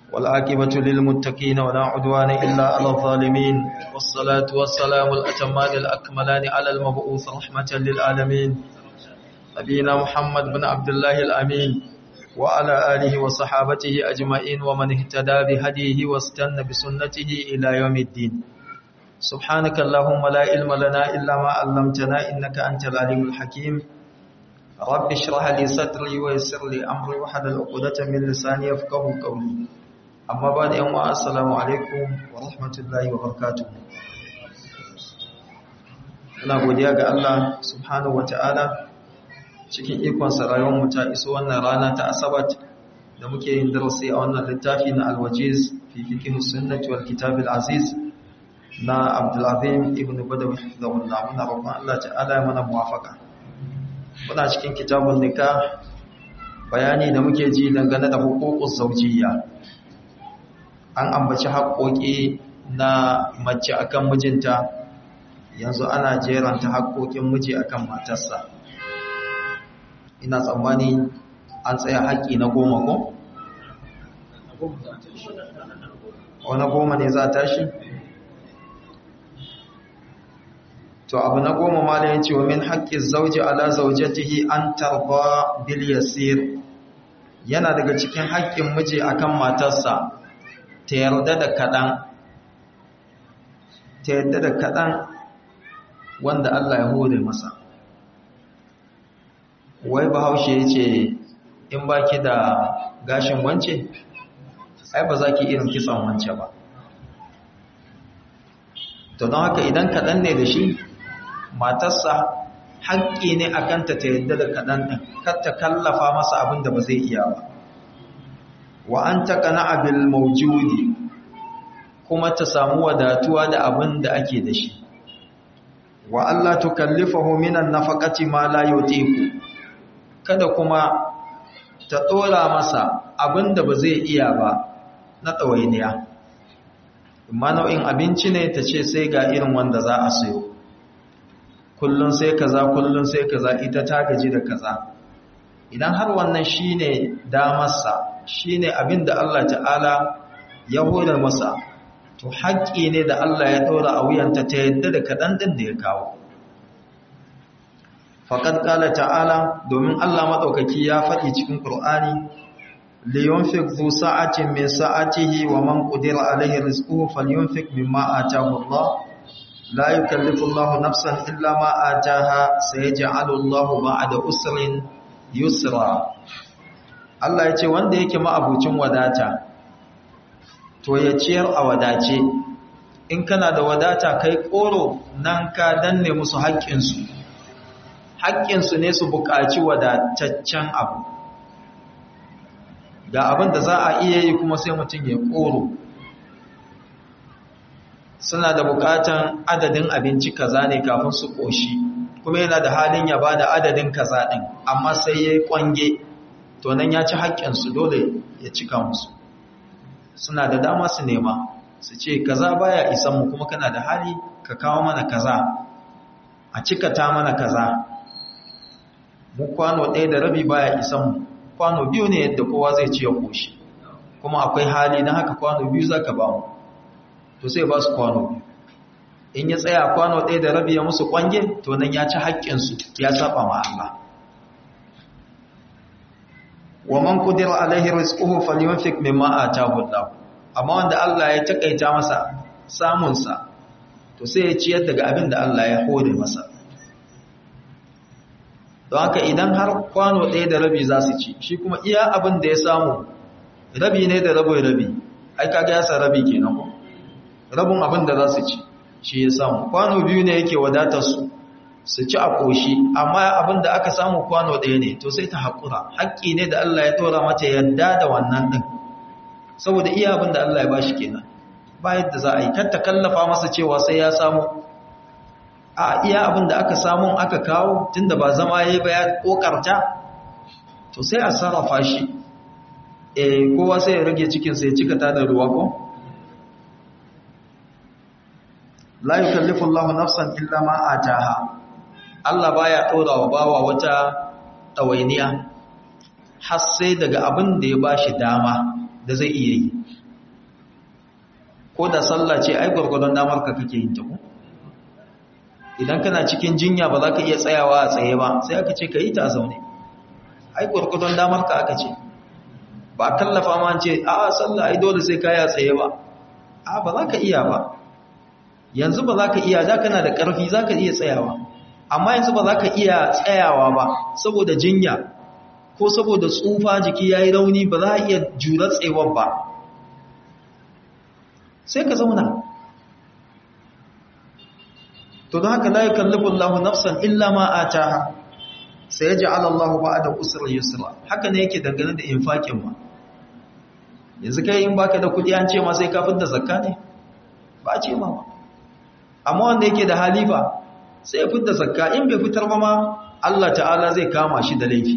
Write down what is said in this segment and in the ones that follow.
والعاقبة للمتقين ولا عدوان إلا على الظالمين والصلاة والسلام الأتمان الأكملان على المبعوث رحمة للعالمين نبينا محمد بن عبد الله الأمين وعلى آله وصحابته أجمعين ومن اهتدى بهديه واستنى بسنته إلى يوم الدين سبحانك اللهم لا علم لنا إلا ما علمتنا إنك أنت العليم الحكيم رب اشرح لي صدري ويسر لي أمري وحلل عقدة من لساني يفقهوا قولي أما بعد يوم السلام عليكم ورحمة الله وبركاته ina godiya ga Allah subhanahu wataala cikin ikonsa rayuwarmu ta iso wannan rana ta asabat da muke yin darasi a wannan littafi na alwajiz fi fiqh sunnati wal kitab al aziz na Abdul Azim ibn Badawi hafizahullah muna roƙon Allah ta'ala ya mana muwafaka muna cikin kitabun nikah bayani da muke ji dangane da huququs zawjiyya an ambaci haƙoƙi na mace akan mijinta yanzu ana jeranta haƙoƙin miji akan matarsa ina tsammani an tsaya haƙƙi na goma ko? wani goma ne za ta shi? to abu na goma ma da ya ce wa min haƙƙin zauje ala zaujatihi an tarba bil yasir yana daga cikin haƙƙin miji akan matarsa ta yarda da kaɗan ta yarda da kaɗan wanda Allah ya hore masa wai bahaushe ya ce in ba ki da gashin wance ai ba za ki irin kitsan wance ba to don haka idan kaɗan ne da shi matarsa haƙƙi ne a kanta ta yadda da kaɗan ɗin kar ta kallafa masa abin da ba zai iya ba wa an taƙa na abin maujudi kuma ta samu wadatuwa da abin da ake da shi wa Allah tukallifahu minan nafaqati ma la yutiqu kada kuma ta ɗora masa abin da ba zai iya ba na ɗawainiya. Amma nau'in abinci ne ta ce sai ga irin wanda za a sayo. Kullum sai kaza, kullum sai kaza, ita ta gaji da kaza. Idan har wannan shi ne damarsa, shi ne abin da Allah ta'ala ya hore masa, to haƙƙi ne da Allah ya ɗora a wuyanta ta yadda da kaɗan ɗin da ya kawo. faƙad ƙala ta'ala domin Allah maɗaukaki ya faɗi cikin ƙur'ani liyunfik zu sa'atin min sa'atihi wa man qudira alaihi rizquhu falyunfik mimma ataahu Allah la yukallifu Allah nafsan illa ma ataaha sayaj'alu Allah ba'da usrin yusra Allah ya ce wanda yake ma'abucin wadata to ya ciyar a wadace in kana da wadata kai koro nan ka danne musu haƙƙinsu haƙƙinsu ne su buƙaci wadataccen abu ga abin da za a iya yi kuma sai mutum ya ƙoro suna da buƙatan adadin abinci kaza ne kafin su ƙoshi kuma yana da halin ya ba da adadin kaza ɗin amma sai ya yi ƙwange to nan ya ci haƙƙinsu dole ya cika musu suna da dama su nema su ce kaza baya isan mu kuma kana da hali ka kawo mana kaza a cikata mana kaza mu kwano ɗaya da rabi baya isan mu kwano biyu ne yadda kowa zai ci ya koshi kuma akwai hali na haka kwano biyu za ka ba mu to sai ba su kwano biyu in ya tsaya kwano ɗaya da rabi ya musu kwange to nan ya ci haƙƙinsu ya saba ma Allah wa man qudira alaihi rizquhu falyunfik mimma ataahu Allah amma wanda Allah ya takaita masa samun sa to sai ya ciyar daga abin da Allah ya hore masa don haka idan har kwano ɗaya da rabi za su ci shi kuma iya abin da ya samu rabi ne da rabi rabi ai kaga ya sa rabi kenan ko rabin abin da za su ci shi ya samu kwano biyu ne yake wadatar su su ci a ƙoshi amma abin da aka samu kwano ɗaya ne to sai ta haƙura haƙƙi ne da Allah ya ɗora mata yadda da wannan ɗin saboda iya abin da Allah ya ba shi kenan ba yadda za a yi kar ta kallafa masa cewa sai ya samu a iya abin da aka samun aka kawo tunda ba zama ya yi ba ya kokarta to sai a sarrafa shi e kowa sai ya rage cikinsa ya cika ta da ruwa ko la yukallifu Allahu nafsan illa ma ataha Allah baya ɗora wa bawa wata ɗawainiya har sai daga abin da ya bashi dama da zai iya yi ko da sallah ce ai gurgurdon damar ka kake yin ta ko idan kana cikin jinya ba za ka iya tsayawa a tsaye ba sai aka ce ka yi ta a zaune ai gurgurdon damar ka aka ce ba kallafa ma ce a sallah ai dole sai ka yi a tsaye ba a ba za ka iya ba yanzu ba za ka iya da kana da ƙarfi za ka iya tsayawa amma yanzu ba za ka iya tsayawa ba saboda jinya ko saboda tsufa jiki ya yi rauni ba za a iya jura tsewar ba sai ka zauna to don haka la yukallifu Allahu nafsan illa ma ataha sai yaj'al Allahu ba'da usri yusra haka ne yake dangane da infakin ma yanzu kai in baka da kudi an ce ma sai ka fitar da zakka ne ba a ce ma ba amma wanda yake da halifa sai ya fitar zakka in bai fitar ba ma Allah ta'ala zai kama shi da laifi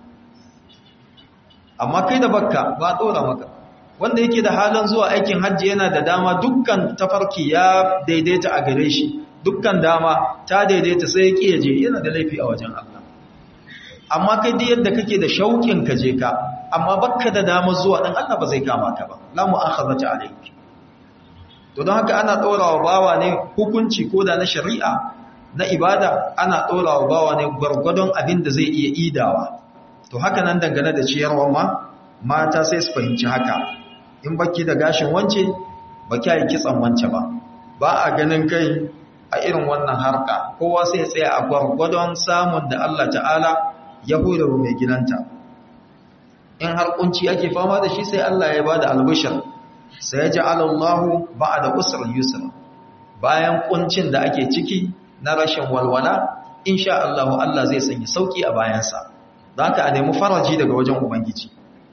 amma kai da bakka ba dora maka wanda yake da halin zuwa aikin hajji yana da dama dukkan tafarki ya daidaita a gare shi dukkan dama ta daidaita sai ya kiyaje yana da laifi a wajen Allah amma kai duk yadda kake da shauƙin ka je ka amma bakka da dama zuwa dan Allah ba zai kama ka ba la mu'akhazata alayki to don haka ana ɗorawa bawa ne hukunci ko da na shari'a na ibada ana ɗorawa bawa ne gwargwadon abin da zai iya idawa to haka nan dangane da ciyarwa ma mata sai su fahimci haka in baki da gashin wance ba kya yi kitsan wance ba ba a ganin kai a irin wannan harka kowa sai ya tsaya a gwargwadon samun da Allah ta'ala ya hura mai gidanta in har kunci ake fama da shi sai Allah ya bada albishir sai ya ja'ala Allahu ba'da usr yusra bayan kuncin da ake ciki na rashin walwala insha Allah Allah zai sanya sauki a bayansa zaka a nemi faraji daga wajen ubangiji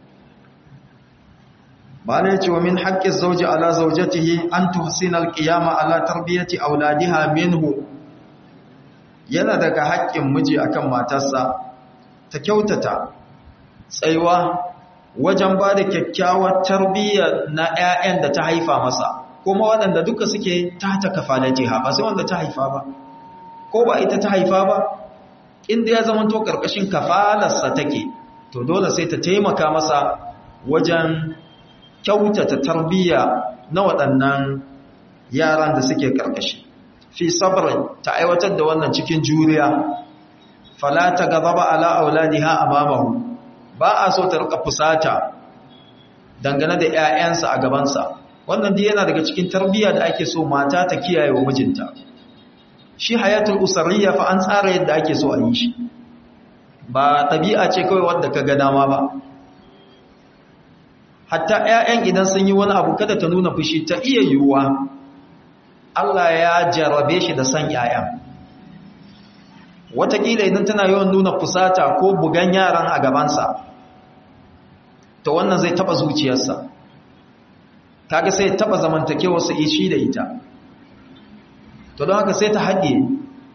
bala yace wa min haqqi zawji ala zawjatihi an tuhsina alqiyama ala tarbiyati auladiha minhu yana daga haƙƙin miji akan matarsa ta kyautata tsaiwa wajen ba da kyakkyawar tarbiyya na 'ya'yan da ta haifa masa kuma waɗanda duka suke ta ta kafalar jiha ba sai wanda ta haifa ba ko ba ita ta haifa ba inda ya zama to ƙarƙashin kafalarsa take to dole sai ta taimaka masa wajen kyautata tarbiyya na waɗannan yaran da suke ƙarƙashi fi sabrin ta aiwatar da wannan cikin juriya fala ta gaba ala auladiha amamahu ba a so ta rika fusata dangane da ƴaƴansa a gabansa wannan dai yana daga cikin tarbiyya da ake so mata ta kiyaye wa mijinta shi hayatul usariyya fa an tsara yadda ake so a yi shi ba tabi'a ce kawai wanda ka ga dama ba hatta ƴaƴan idan sun yi wani abu kada ta nuna fushi ta iya yiwuwa Allah ya jarabe shi da san ƴaƴan watakila idan tana yawan nuna fusata ko bugan yaran a gabansa to wannan zai taba zuciyarsa kaga sai taba zamantakewarsa ishi da ita to don haka sai ta haɗe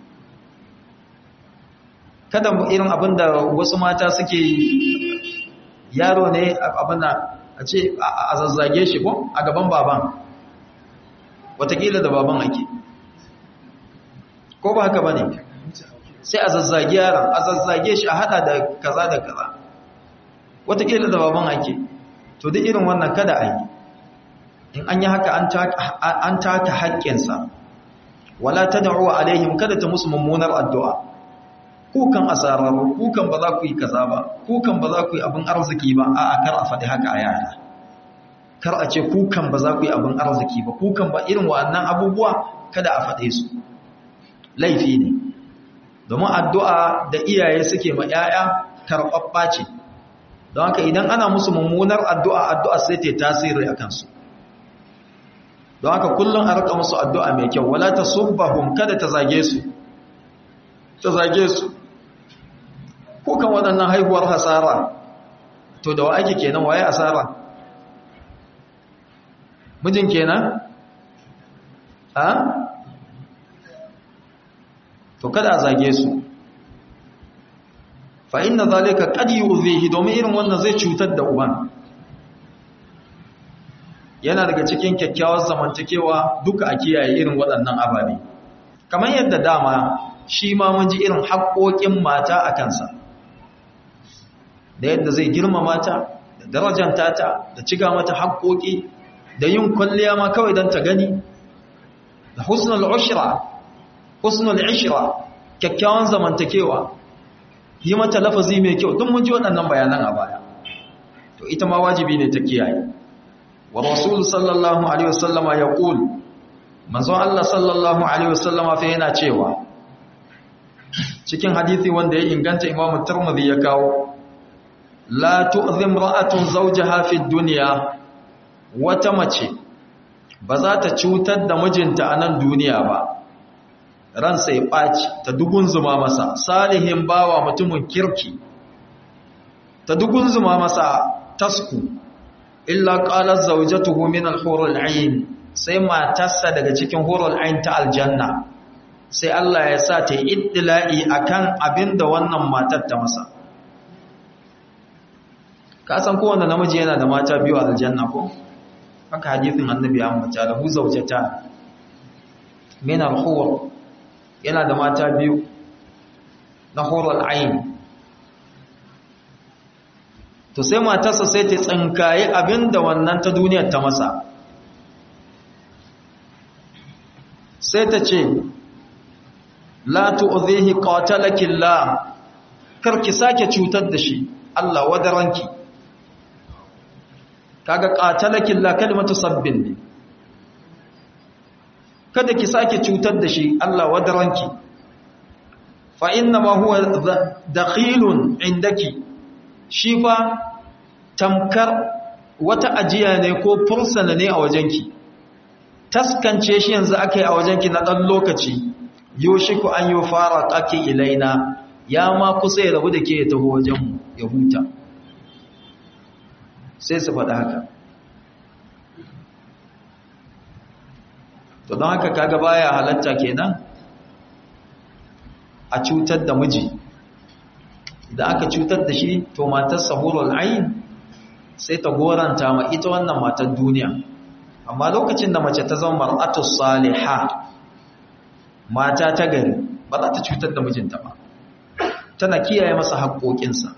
kada irin abin da wasu mata suke yaro ne abin da a ce a zazzage shi ko a gaban baban watakila da baban ake ko ba haka ba ne sai a zazzage yaron a zazzage shi a hada da kaza da kaza watakila da baban ake to duk irin wannan kada a yi in an yi haka an taka haƙƙinsa wala ta da'uwa alaihim kada ta musu mummunar addu'a kukan asararu kukan ba za ku yi kaza ba kukan ba za ku yi abin arziki ba a'a kar a faɗi haka a yara kar a ce kukan ba za ku yi abin arziki ba kukan ba irin wa'annan abubuwa kada a faɗe su laifi ne domin addu'a da iyaye suke ma ‘ya'ya karɓaɓɓa ce don haka idan ana musu mummunar addu'a addu'a sai ta tasiri a kansu don haka kullum a rika musu addu'a mai kyau wala ta subbahun kada ta zage su ta zage su kukan waɗannan haihuwar hasara to da wa ake kenan waye asara mijin kenan ha to kada a zage su fa inna zalika qad yu'dhihi domin irin wannan zai cutar da uban yana daga cikin kyakkyawar zamantakewa duka a kiyaye irin waɗannan ababe kamar yadda dama shi ma mun ji irin haƙoƙin mata a kansa da yadda zai girma mata da darajanta ta da ciga mata haƙoƙi da yin kwalliya ma kawai don ta gani da husnul ushra husnul ishra kyakkyawan zamantakewa yi mata lafazi mai kyau duk mun ji waɗannan bayanan a baya to ita ma wajibi ne ta kiyaye wa rasul sallallahu alaihi wasallama ya qul manzo Allah sallallahu alaihi wasallama fa yana cewa cikin hadisi wanda ya inganta Imam Tirmidhi ya kawo la tu'zim ra'atun zawjaha fi dunya wata mace ba za ta cutar da mijinta a nan duniya ba ransa ya ɓaci ta dugun zuma masa salihin bawa mutumin kirki ta dugun zuma masa tasku illa qalat zawjatuhu min al-hurul 'ain sai matarsa daga cikin hurul 'ain ta aljanna sai Allah ya sa ta yi iddila'i akan abinda wannan matar ta masa ka san kowanne namiji yana da mata biyu a aljanna ko haka hadithin annabi ya ambata da hu zawjata min al-hur yana da mata biyu na hurul 'ain to sai matarsa sai ta tsinkaye abinda wannan ta duniyar ta masa sai ta ce la tu'dhihi qatalaki Allah karki sake cutar da shi Allah wadaranki kaga qatalaki Allah kalmatu sabbin ne kada ki sake cutar da shi Allah wadaranki fa inna ma huwa dakhilun indaki shi fa tamkar wata ajiya ne ko fursana ne a wajenki taskance shi yanzu aka yi a wajenki na ɗan lokaci yoshiku an yi fara ƙaƙi ilaina ya ma kusa ya rabu da ke ya taho wajenmu ya huta sai su faɗa haka to don haka kaga baya halatta kenan a cutar da miji idan aka cutar da shi to matar sahurul ayin sai ta goranta ma ita wannan matar duniya amma lokacin da mace ta zama mar'atu saliha mata ta gari ba za ta cutar da mijinta ba tana kiyaye masa haƙoƙinsa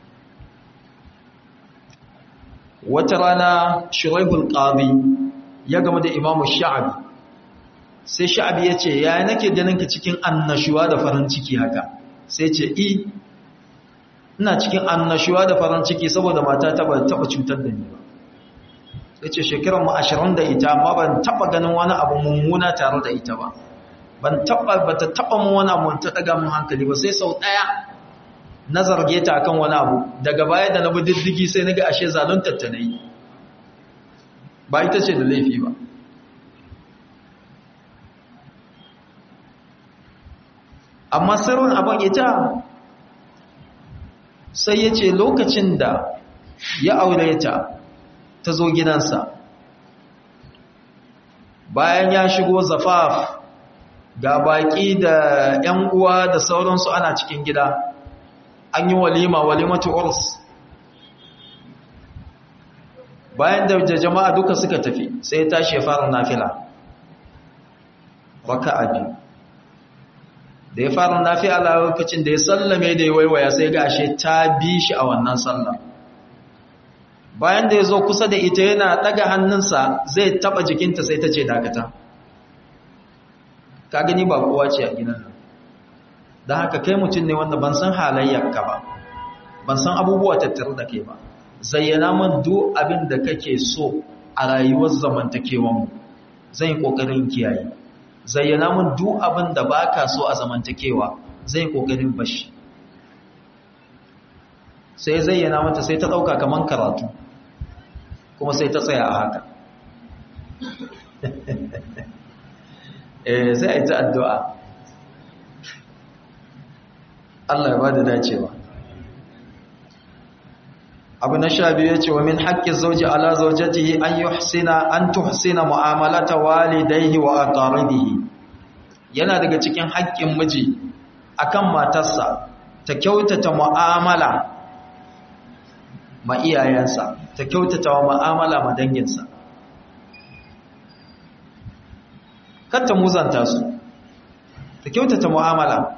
wata rana shuraihul qadi ya gama da imamu sha'abi sai sha'abi ya ce ya nake ganin ka cikin annashuwa da farin ciki haka sai ce i ina cikin annashuwa da farin ciki saboda mata ta ba taba cutar da ni ba yace shekarar mu 20 da ita amma ban taba ganin wani abu mummuna tare da ita ba ban taba bata taba mu wani abu ta daga mun hankali ba sai sau daya na zarge ta akan wani abu daga baya da na bi diddigi sai naga ashe zaluntar ta nayi ba ita ce da laifi ba amma sirrin abin ita sai ya ce lokacin da ya aure ta ta zo gidansa bayan ya shigo zafaf ga baƙi da ‘yan uwa da sauransu ana cikin gida an yi walima walimatu urs bayan da jama'a duka suka tafi sai ya tashi ya fara nafila raka biyu da ya fara nafi ala lokacin da ya sallame da ya waiwaya sai ga ashe ta bi shi a wannan sallar bayan da ya zo kusa da ita yana daga hannunsa zai taba jikinta sai ta ce dakata ka gani ba kowa ce a gidan nan don haka kai mutum ne wanda ban san halayyarka ba ban san abubuwa tattare da kai ba zayyana man duk abin da kake so a rayuwar zamantakewanmu zan yi ƙoƙarin kiyaye zayyana mun duk abin da ba ka so a zamantakewa zai kokarin bashi sai zayyana mata sai ta ɗauka kaman karatu kuma sai ta tsaya a haka eh sai a yi ta addu'a Allah ya ba da dacewa abu na sha biyu ya ce wa min haƙƙin zauji ala zaujatihi an yuhsina an tuhsina mu'amalata walidayhi wa aqaribihi yana daga cikin haƙƙin miji akan matarsa ta kyautata mu'amala ma iyayensa ta kyautata wa mu'amala ma danginsa kar ta muzanta su ta kyautata mu'amala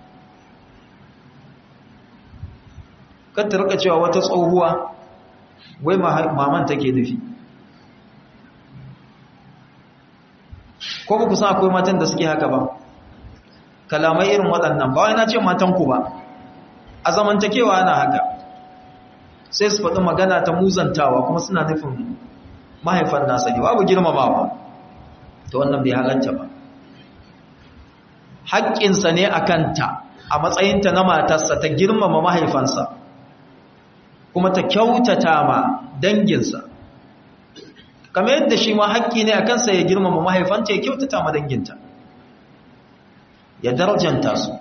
kar ta rika cewa wata tsohuwa wai maman take nufi ko ba ku san akwai matan da suke haka ba kalamai irin waɗannan ba wai na ce matan ku ba a zamantakewa ana haka sai su faɗi magana ta muzantawa kuma suna nufin mahaifan nasa ne babu girmamawa ta wannan bai halatta ba haƙƙinsa ne a kanta a matsayinta na matarsa ta girmama mahaifansa kuma ta kyautata ma danginsa kamar yadda shi ma haƙƙi ne a kansa ya girmama mahaifanta ya kyautata ma danginta ya darjanta su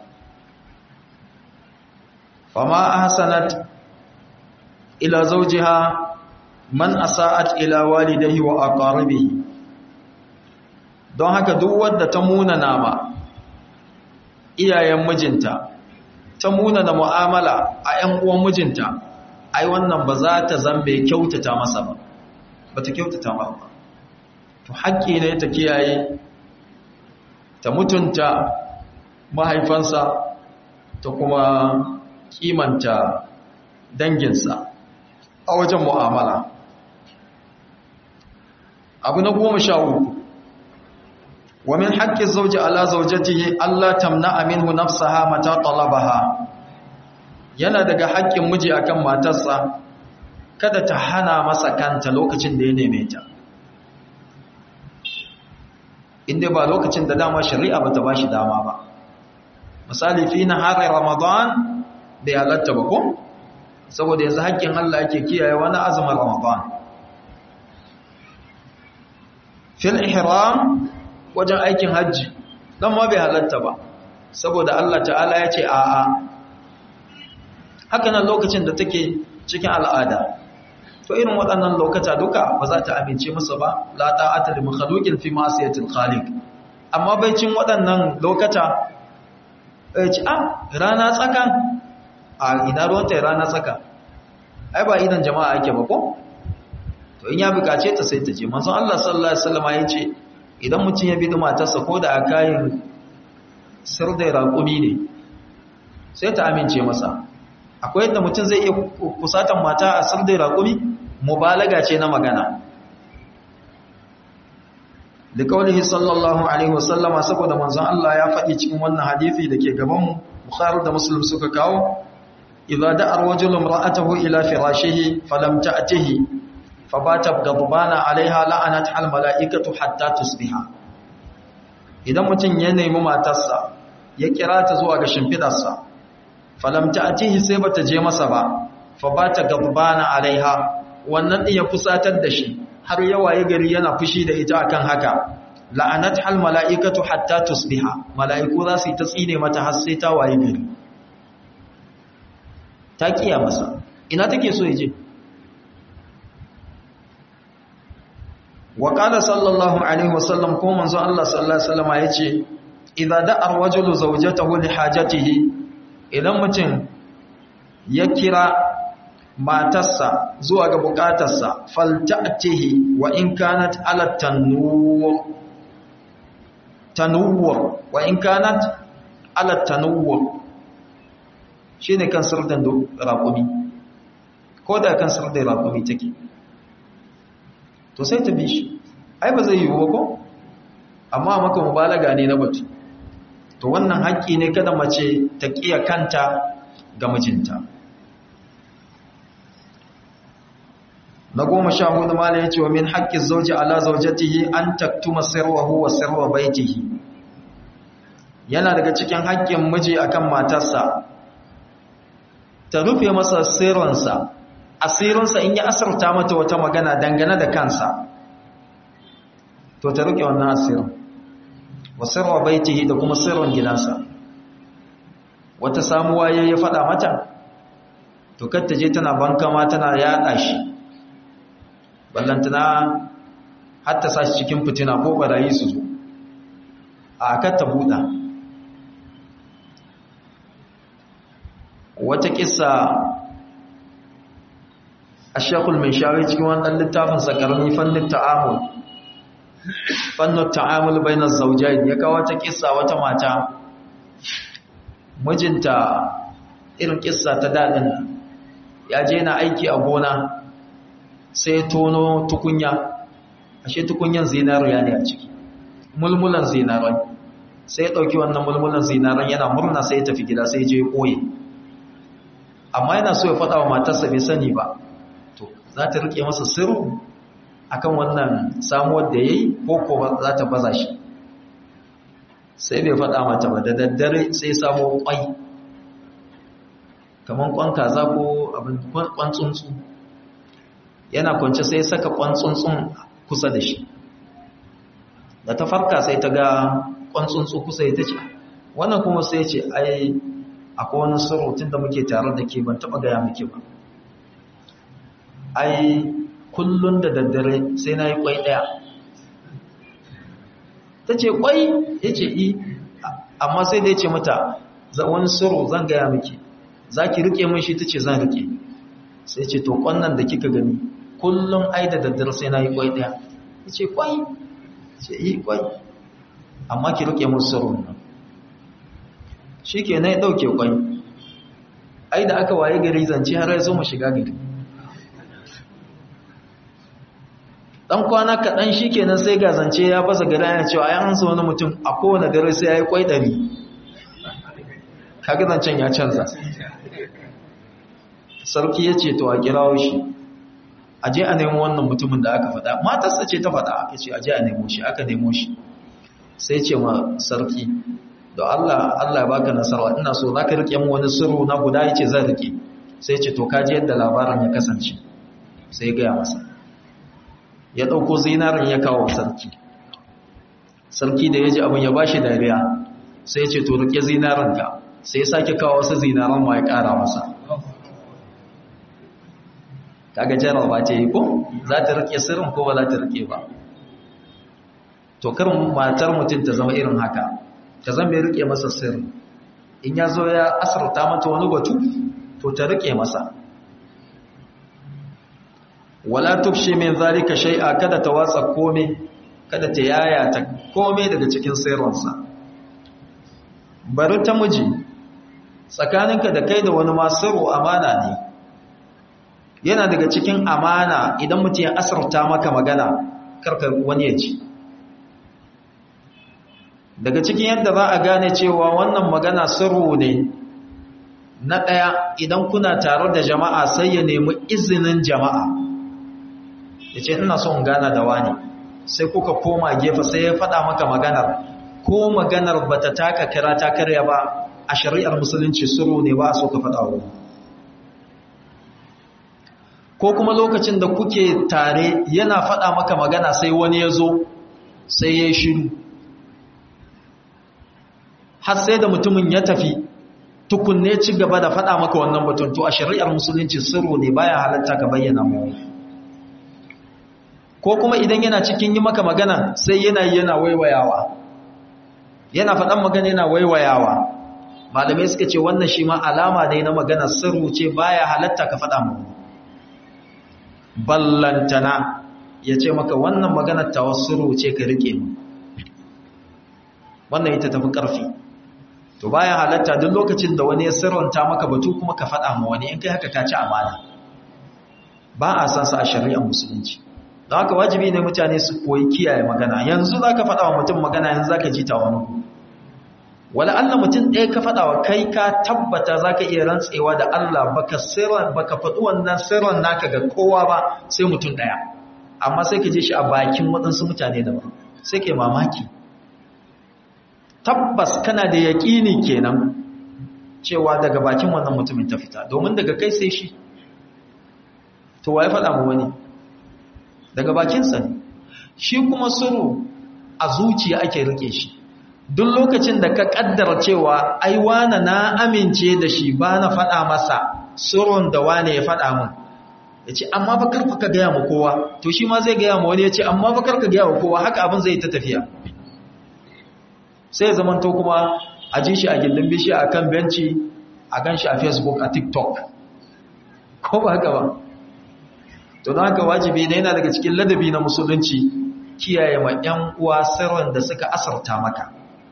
fama ahsanat ila zawjiha man asa'at ila walidayhi wa aqaribihi don haka duk wanda ta munana ma iyayen mijinta ta munana mu'amala a ƴan uwan mijinta ai wannan ba za ta zambe kyautata masa ba ba ta kyautata masa ba to haƙƙi ne ta kiyaye ta mutunta mahaifansa ta kuma kimanta danginsa a wajen mu'amala abu na goma sha uku wa min haƙƙin zauji ala zaujatihi Allah tamna minhu nafsaha mata talabaha yana daga haƙƙin miji akan matarsa kada ta hana masa kanta lokacin da ya neme ta inda ba lokacin da dama shari'a bata bashi dama ba misali fi nahari ramadan bai halatta ba ko saboda yanzu haƙƙin Allah yake kiyaye wani azumin ramadan fil ihram wajen aikin hajji dan ma bai halatta ba saboda Allah ta'ala ya ce a'a haka nan lokacin da take cikin al'ada to irin waɗannan lokata duka ba za ta amince musu ba la ta'ata li makhluqin fi ma'siyatil khaliq amma bai cin waɗannan lokata eh ci ah rana tsaka a ina ruwanta rana tsaka ai ba idan jama'a ake ba ko to in ya bukace ta sai ta je manzon Allah sallallahu alaihi wasallam ya ce idan mutum ya bi da matarsa ko da akayin sirdai raƙumi ne sai ta amince masa akwai yadda mutum zai iya kusatan mata a sirdai raƙumi mubalaga ce na magana da kaulihi sallallahu alaihi wasallama saboda manzon Allah ya faɗi cikin wannan hadisi da ke gabanmu Bukhari da Muslim suka kawo idza da'a rajulun ra'atahu ila firashihi falam ta'tihi fabata gadbana alaiha la'anat hal mala'ikatu hatta tusbiha idan mutum ya nemi matarsa ya kira ta zuwa ga shimfidarsa falam ta'tihi sai bata je masa ba fabata gadbana alaiha wannan din ya fusatar da shi har yawaye gari yana fushi da ita akan haka la'anat hal mala'ikatu hatta tusbiha mala'iku za su yi ta tsine mata har sai ta waye gari ta kiya masa ina take so yaje wa qala sallallahu alaihi wasallam ko manzo Allah sallallahu alaihi wasallam yace idza da'a rajulu zawjatahu li hajatihi idan mutum ya kira matarsa zuwa ga bukatarsa falta'tihi wa in kanat ala tanwur tanwur wa in kanat ala tanwur shine kan sirdan raƙumi ko da kan sirdan raƙumi take to sai ta bi shi ai ba zai yi ba ko amma maka mubalaga ne na batu to wannan haƙƙi ne kada mace ta ƙiya kanta ga mijinta na goma sha hudu mala ya ce wa min haƙƙin zauji ala zaujatihi an taktuma sirwahu wa sirwa baitihi yana daga cikin haƙƙin miji akan matarsa ta rufe masa sirrinsa asirinsa in ya asarta mata wata magana dangane da kansa to ta rufe wannan asirin wa sirwa baitihi da kuma sirrin gidansa wata samuwa ya ya faɗa mata to kar ta je tana bankama tana yaɗa shi ballantana har ta sashi cikin fitina ko barayi su zo a kar ta buɗa wata kissa a shekul mai shari cikin wannan littafin sakarni fannin ta'amul fannin ta'amul bainar zaujai ya kawo wata kissa wata mata mijinta irin kissa ta daɗin ya je na aiki a gona sai tono tukunya ashe tukunyan zinariya ne a ciki mulmulan zinarai sai ya ɗauki wannan mulmulan zinaran yana murna sai ya tafi gida sai ya je koye amma yana so ya faɗa wa matarsa bai sani ba to za ta rike masa sirru akan wannan samuwar da ya yi ko ko za ta baza shi sai bai faɗa mata ba da daddare sai samo kwai kamar kwan kaza ko abin kwan tsuntsu yana kwance sai saka kwan tsuntsun kusa da shi da ta farka sai ta ga kwan tsuntsu kusa ya ta ce wannan kuma sai ce ai akwai wani surutun da muke tare da ke ban taɓa gaya muke ba ai kullum da daddare sai na yi kwai ɗaya ta ce kwai ya ce i amma sai da ya ce mata wani suru zan gaya miki za ki rike mun shi ta ce zan rike sai ce to kwannan da kika gani kullum ai da daddare sai na yi kwai ɗaya ya ce kwai ce yi kwai amma ki rike mun surun nan shi ke na ya ɗauke kwai ai da aka waye gari zance har ya zo mu shiga gari dan kwana kaɗan shi kenan sai ga zance ya baza gari yana cewa ai an wani mutum a kowane dare sai ya yi kwai ɗari kaga zancen ya canza sarki ya ce to a kirawo shi a je a nemo wannan mutumin da aka faɗa matarsa ce ta faɗa aka ce a je a nemo shi aka nemo shi sai ce ma sarki da Allah Allah ya baka nasara ina so za ka rike mu wani sirru na guda yace zan rike sai ce to kaji yadda labarin ya kasance sai ya gaya masa ya ɗauko zinarin ya kawo sarki sarki da ya ji abin ya ba shi dariya sai ya ce to rike zinarin ka sai ya sake kawo wasu zinaran ma ya ƙara masa kaga jarar ba ce yi ko za ta rike sirrin ko ba za ta rike ba to karin matar mutum ta zama irin haka ta zama mai rike masa sirri in ya zo ya asarta mata wani batu to ta rike masa wala tufshi min zalika shay'a kada ta watsa kome kada ta yaya ta kome daga cikin sirrinsa bari ta miji tsakaninka da kai da wani masiru amana ne yana daga cikin amana idan mutum ya asarta maka magana karkar wani ya ji daga cikin yadda za a gane cewa wannan magana sirru ne na ɗaya idan kuna tare da jama'a sai ya nemi izinin jama'a ya ce ina son gana da wani sai kuka koma gefe sai ya faɗa maka maganar ko maganar ba ta taka kira ta karya ba a shari'ar musulunci suru ne ba a so ka faɗa wa ko kuma lokacin da kuke tare yana faɗa maka magana sai wani ya zo sai ya shiru har sai da mutumin ya tafi tukunne ci gaba da faɗa maka wannan batun to a shari'ar musulunci sirru ne baya halatta ka bayyana mu ko kuma idan yana cikin yi maka magana sai yana yana waiwayawa yana faɗan magana yana waiwayawa malamai suka ce wannan shi ma alama ne na magana sirru ce baya halatta ka faɗa mu ballantana ya ce maka wannan maganar tawassuru ce ka rike mu wannan ita tafi ƙarfi to baya halatta duk lokacin da wani ya sirranta maka batu kuma ka faɗa ma wani in kai haka ka ci amana ba a san sa a shari'ar musulunci don haka wajibi ne mutane su koyi kiyaye magana yanzu za ka faɗa wa mutum magana yanzu za ka ji ta wani wala Allah mutum ɗaya ka faɗa wa kai ka tabbata za ka iya rantsewa da Allah baka sirran baka faɗi wannan sirran naka ga kowa ba sai mutum ɗaya amma sai ka je shi a bakin waɗansu mutane daban sai ka yi mamaki tabbas kana da yaƙini kenan cewa daga bakin wannan mutumin ta fita domin daga kai sai shi to waye faɗa mu wani daga bakinsa ne shi kuma suru a zuciya ake rike shi duk lokacin da ka kaddara cewa ai wane na amince da shi ba na faɗa masa surun da wane ya faɗa min ya ce amma ba karfa ka gaya ma kowa to shi ma zai gaya ma wani ya ce amma ba karka gaya wa kowa haka abin zai ta tafiya sai zamanto kuma a ji shi a gindin bishi a kan benci a gan shi a facebook a tiktok ko ba haka ba to don haka wajibi ne yana daga cikin ladabi na musulunci kiyaye ma 'yan uwa sirrin da suka asarta maka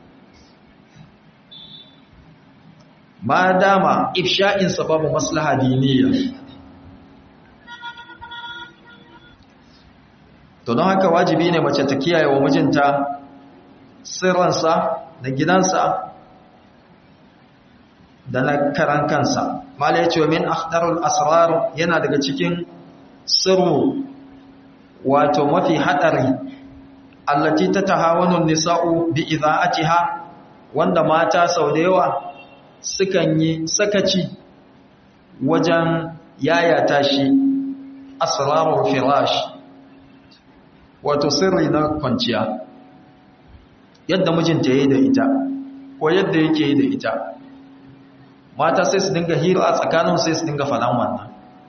ma dama ifsha'in sababu maslaha diniya to don haka wajibi ne mace ta kiyaye wa mijinta sirransa da gidansa da na karan kansa mala ya ce wa min akhtarul asrar yana daga cikin sirru wato mafi hadari allati tatahawanu nisa'u bi idha'atiha wanda mata sau da yawa sukan yi sakaci wajen yayata shi asrarul firash wato sirri na kwanciya yadda mijinta yayi da ita ko yadda yake yi da ita mata sai su dinga hira a tsakanin sai su dinga faɗan wannan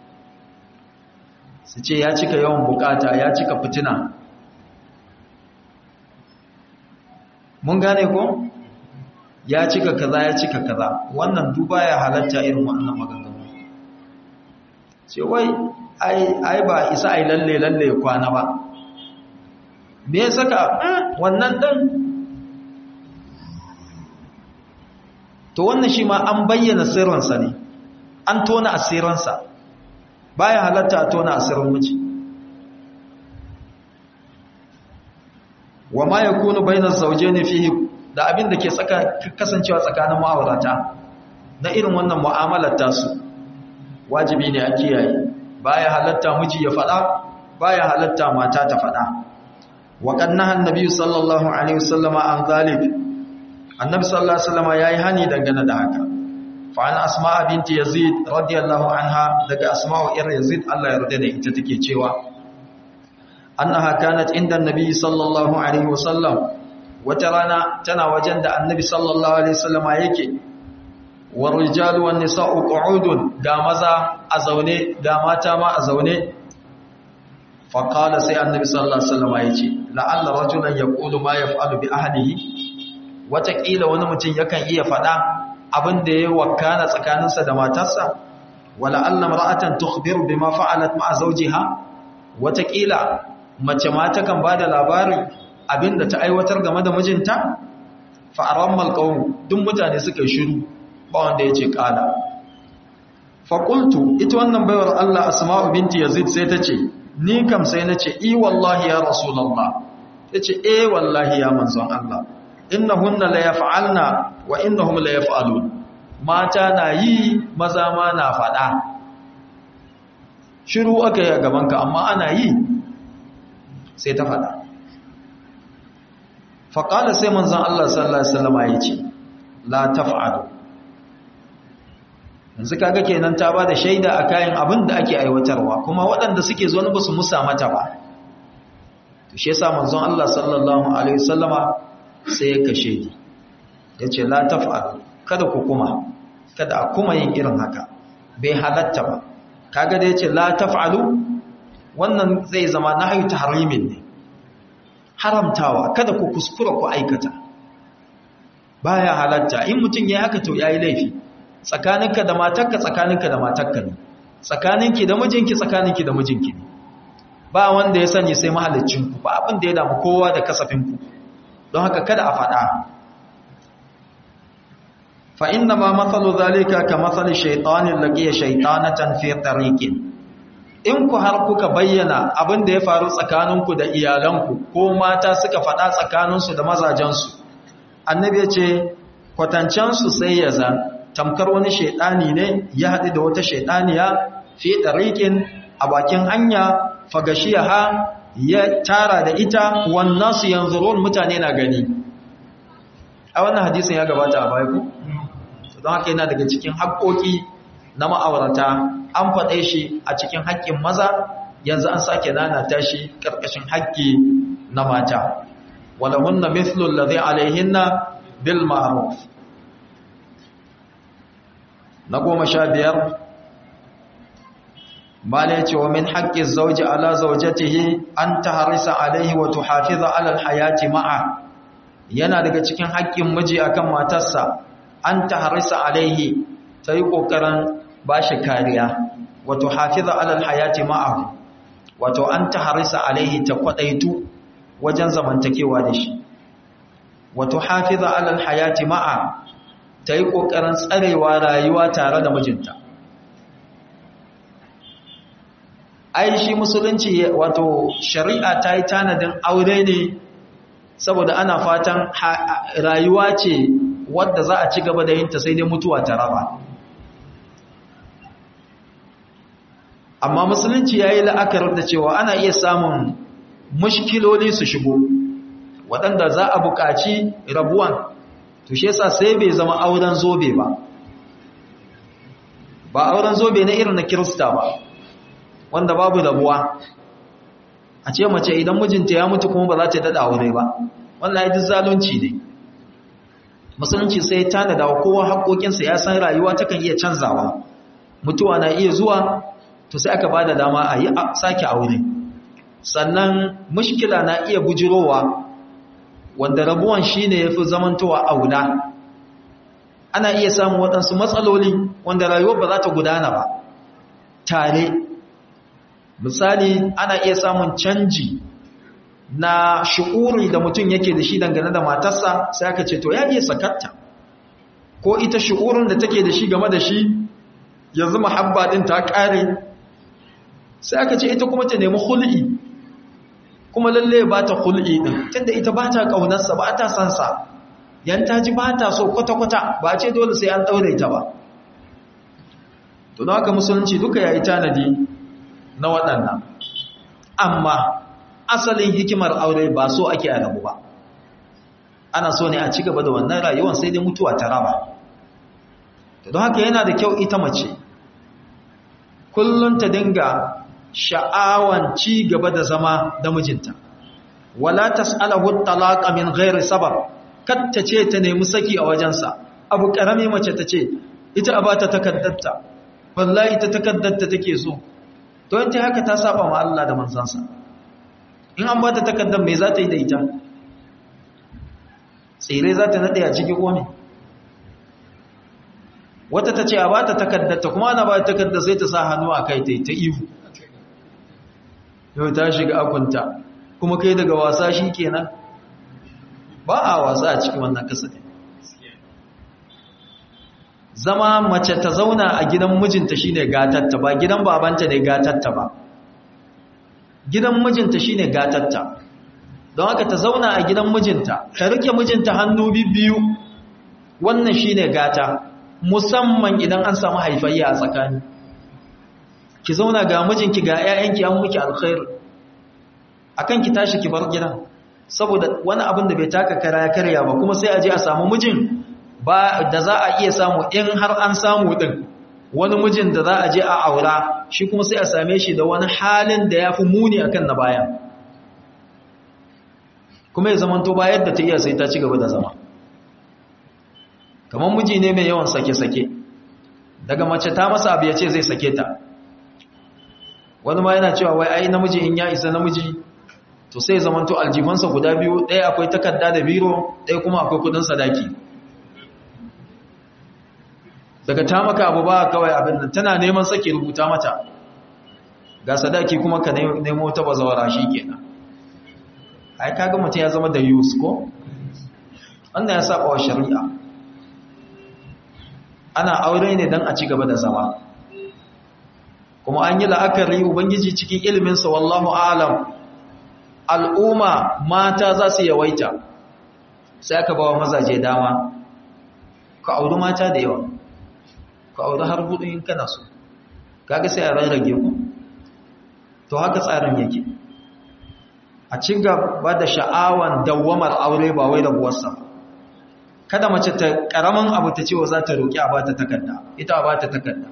su ce ya cika yawan bukata ya cika fitina mun gane ko ya cika kaza ya cika kaza wannan duba ya halatta irin wannan maganganu ce wai ai ba isa ai lalle lalle kwana ba me ya saka wannan dan to wannan shi ma an bayyana sirrinsa ne an tona asirinsa baya halatta a tona asirin miji wa ma yakunu bainaz zawjayn fihi da abin da ke tsaka kasancewa tsakanin ma'aurata na irin wannan mu'amalar tasu wajibi ne a kiyaye baya halatta miji ya fada baya halatta mata ta fada wa qannaha an-nabi sallallahu alaihi wasallama an zalik annabi sallallahu alaihi wasallama yayi hani dangane da haka fa an asma binti yazid radiyallahu anha daga asma'u ir yazid Allah ya yarda da ita take cewa annaha kanat inda annabi sallallahu alaihi wasallam wata rana tana wajen da annabi sallallahu alaihi wasallama yake war rijalu wan nisa'u qu'udun da maza a zaune da mata ma a zaune fa qala sai annabi sallallahu alaihi wasallama yace la'alla rajulan yaqulu ma yaf'alu bi ahlihi wata kila wani mutum yakan iya fada abin da ya wakana tsakaninsa da matarsa wala alla mar'atan tukhbiru bima fa'alat ma'a zawjiha wata kila mace ma takan bada labarin abinda ta aiwatar game da mijinta fa arammal qawm duk mutane suka shiru ba wanda yace kala fa qultu ita wannan baiwar Allah asma'u binti yazid sai tace ni kam sai nace i wallahi ya rasulullah tace eh wallahi ya manzon Allah innahunna la yaf'alna wa innahum la yaf'alun mata na yi maza ma na fada shiru aka yi a gabanka amma ana yi sai ta fada faƙala sai manzan Allah sallallahu Alaihi wasallama ya ce la taf'alu yanzu kaga kenan ta ba da shaida a kayan abin da ake aiwatarwa kuma waɗanda suke zo ba su musa mata ba to shi yasa manzon Allah sallallahu alaihi wasallama sai ya kashe ni yace la taf'alu kada ku kuma kada a kuma yin irin haka bai halatta ba kaga da yace la taf'alu wannan zai zama nahyu tahrimin ne haramtawa kada ku kuskura ku aikata baya halatta in mutum yayi haka to yayi laifi tsakaninka da matarka tsakaninka da matarka ne tsakaninki da mijinki tsakaninki da mijinki ne ba wanda ya sani sai mahalicinku ba abin da ya damu kowa da kasafinku don haka kada a faɗa fa inna ma matsalu zalika ka matsali shaitanin laƙiya shaitanatan fi tariqin in ku har kuka bayyana abin da ya faru tsakaninku da iyalanku ko mata suka faɗa tsakaninsu da mazajensu annabi ya ce kwatancensu sai ya zan tamkar wani shaidani ne ya haɗu da wata shaidaniya fi ɗariƙin a bakin hanya fagashiyaha ya tara da ita wannan su yanzu mutane na gani a wannan hadisin ya gabata a baya ku don haka yana daga cikin haƙoƙi na ma'aurata an faɗe shi a cikin haƙƙin maza yanzu an sake nanata shi ƙarƙashin haƙƙi na mata walahunna mithlu alladhi alaihinna bil ma'ruf na goma sha biyar bala ya ce wa min haƙƙin zauji ala zaujatihi an ta harisa alaihi wa tuhafiza alal hayati ma'a yana daga cikin haƙƙin miji akan matarsa an ta harisa alaihi ta yi ƙoƙarin ba shi kariya wa tuhafiza alal hayati ma'a wato an ta harisa alaihi ta kwaɗaitu wajen zamantakewa da shi wa tuhafiza alal hayati ma'a ta yi ƙoƙarin tsarewa rayuwa tare da mijinta ai shi musulunci wato shari'a ta yi tanadin aure ne saboda ana fatan rayuwa ce wadda za a ci gaba da yinta sai dai mutuwa ta raba amma musulunci ya yi la'akarar da cewa ana iya samun mushkiloli su shigo waɗanda za a buƙaci rabuwan to shi yasa sai bai zama auren zobe ba ba auren zobe na irin na kirista ba wanda babu rabuwa a ce mace idan mijinta ya mutu kuma ba za ta daɗa aure ba wannan ya duk zalunci ne musulunci sai ya tanada wa kowa haƙoƙinsa ya san rayuwa takan iya canzawa mutuwa na iya zuwa to sai aka ba da dama a yi sake aure sannan mushkila na iya bujirowa wanda rabuwan shi ne ya fi zamantowa aula ana iya samun waɗansu matsaloli wanda rayuwar ba za ta gudana ba tare misali ana iya samun canji na shi'uri da mutum yake da shi dangane da matarsa sai aka ce to ya iya sakatta ko ita shi'urin da take da shi game da shi yanzu mahabba din ta ƙare sai aka ce ita kuma ta nemi hul'i kuma lalle ba ta hul'i din tunda ita ba ta ƙaunarsa ba ta san sa yan ta ji ba ta so kwata-kwata ba ce dole sai an ɗaure ta ba to don haka musulunci duka ya yi tanadi na waɗannan amma asalin hikimar aure ba so ake a rabu ba ana so ne a ci gaba da wannan rayuwar sai dai mutuwa ta raba don haka yana da kyau ita mace kullum ta dinga sha'awan ci gaba da zama da mijinta wala tas'alahu talaqa min ghairi sabab katta ce ta nemi saki a wajensa abu karami mace ta ce ita a bata takaddarta wallahi ta takaddarta take so to in ta haka ta saba ma Allah da manzansa in an bata takaddar me za ta yi da ita tsire za ta nade a cikin kome wata ta ce a bata takaddarta kuma ana ba takaddar sai ta sa hannu a kai ta ihu yau ta shiga akunta kuma kai daga wasa shi kenan ba a wasa a cikin wannan kasafin zama mace ta zauna a gidan mijinta shine gatatta ba gidan babanta ne gatatta ba gidan mijinta shine gatatta don haka ta zauna a gidan mijinta ta rike mijinta hannu biyu wannan shine gata musamman idan an samu haifayya a tsakani ki zauna ga mijinki ga 'ya'yanki an miki alkhairi akan ki tashi ki bar gidan saboda wani abin da bai taka kara ya karya ba kuma sai a je a samu mijin ba da za a iya samu in har an samu din wani mijin da za a je a aura shi kuma sai a same shi da wani halin da ya fi muni akan na baya kuma ya zamanto bayar da ta iya sai ta ci gaba da zama kamar miji ne mai yawan sake-sake daga mace ta masa abu ya ce zai sake ta wani ma yana cewa wai ai namiji in ya isa namiji to sai zamanto aljifansa guda biyu ɗaya akwai takarda da biro ɗaya kuma akwai kudin sadaki daga ta maka abu ba kawai abin nan tana neman sake rubuta mata ga sadaki kuma ka nemo ta bazawara shi kenan ai kaga mutum ya zama da yus ko wannan ya saba wa shari'a ana aure ne don a ci gaba da zama kuma an yi la'akari ubangiji cikin iliminsa wallahu alam al'umma mata za su yawaita sai aka ba wa mazaje dama ka auri mata da yawa ka auri har hudu in kana so kaga sai a rarrage ku to haka tsarin yake a ci gaba da sha'awan dawwamar aure ba wai rabuwarsa kada mace ta karamin abu ta cewa za ta roƙi a bata takarda ita a bata takarda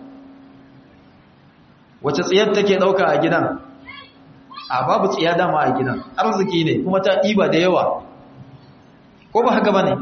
wace tsiyar take ɗauka a gidan a babu tsiya dama a gidan arziki ne kuma ta ɗiba da yawa ko ba haka ba ne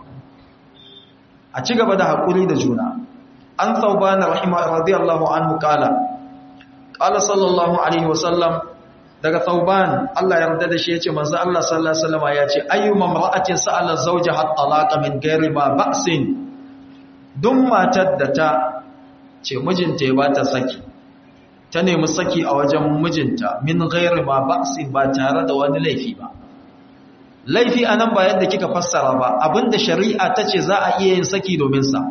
a ci gaba da haƙuri da juna an sauba na rahima radiyallahu anhu kala kala sallallahu alaihi wasallam daga sauban Allah ya yarda da shi yace manzo Allah sallallahu alaihi wasallam yace ayyuma mar'atin sa'ala zawjaha talaqa min ghairi ma ba'sin duk matar da ta ce mijinta ya bata saki ta nemi saki a wajen mijinta min ghairi ma ba'sin ba tare da wani laifi ba laifi anan ba yadda kika fassara ba abinda shari'a tace za a iya yin saki domin sa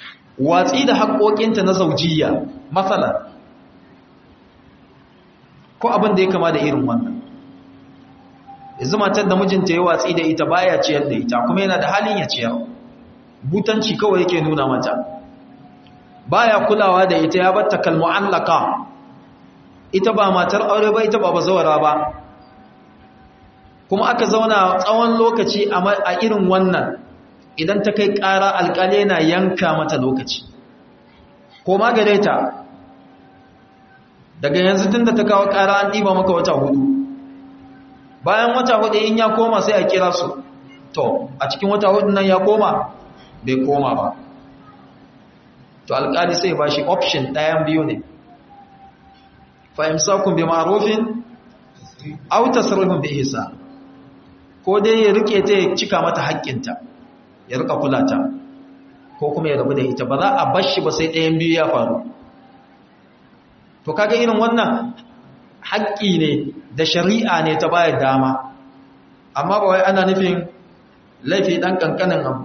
watsi da haƙoƙinta na zaujiyya matsala ko abin da ya kama da irin wannan yanzu matar da mijinta ya watsi da ita baya ciyar da ita kuma yana da halin ya ciyar butanci kawai yake nuna mata baya kulawa da ita ya batta kalmu'allaka ita ba matar aure ba ita ba bazawara ba kuma aka zauna tsawon lokaci a irin wannan idan ta kai ƙara alƙali na yanka mata lokaci ko magare ta daga yanzu tun da ta kawo ƙara an ɗiba maka wata hudu bayan wata hudu in ya koma sai a kira su to a cikin wata hudu nan ya koma bai koma ba to alƙali sai ba shi option ɗayan biyu ne fahimsakun bi ma'arufin auta sarrafin bi isa ko dai ya rike ta ya cika mata haƙƙinta ya rika kula ta ko kuma ya rabu da ita ba za a bashi ba sai ɗayan biyu ya faru to kaga irin wannan haƙƙi ne da shari'a ne ta bayar dama amma ba wai ana nufin laifi ɗan ƙanƙanin abu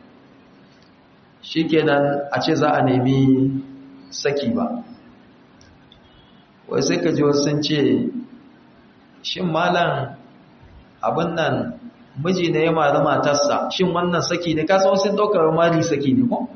shi kenan a ce za a nemi saki ba wai sai ka ji wasu sun ce shin malam abin nan miji ne ya mari matarsa shin wannan saki ne kasa wasu ɗaukar mari saki ne ko?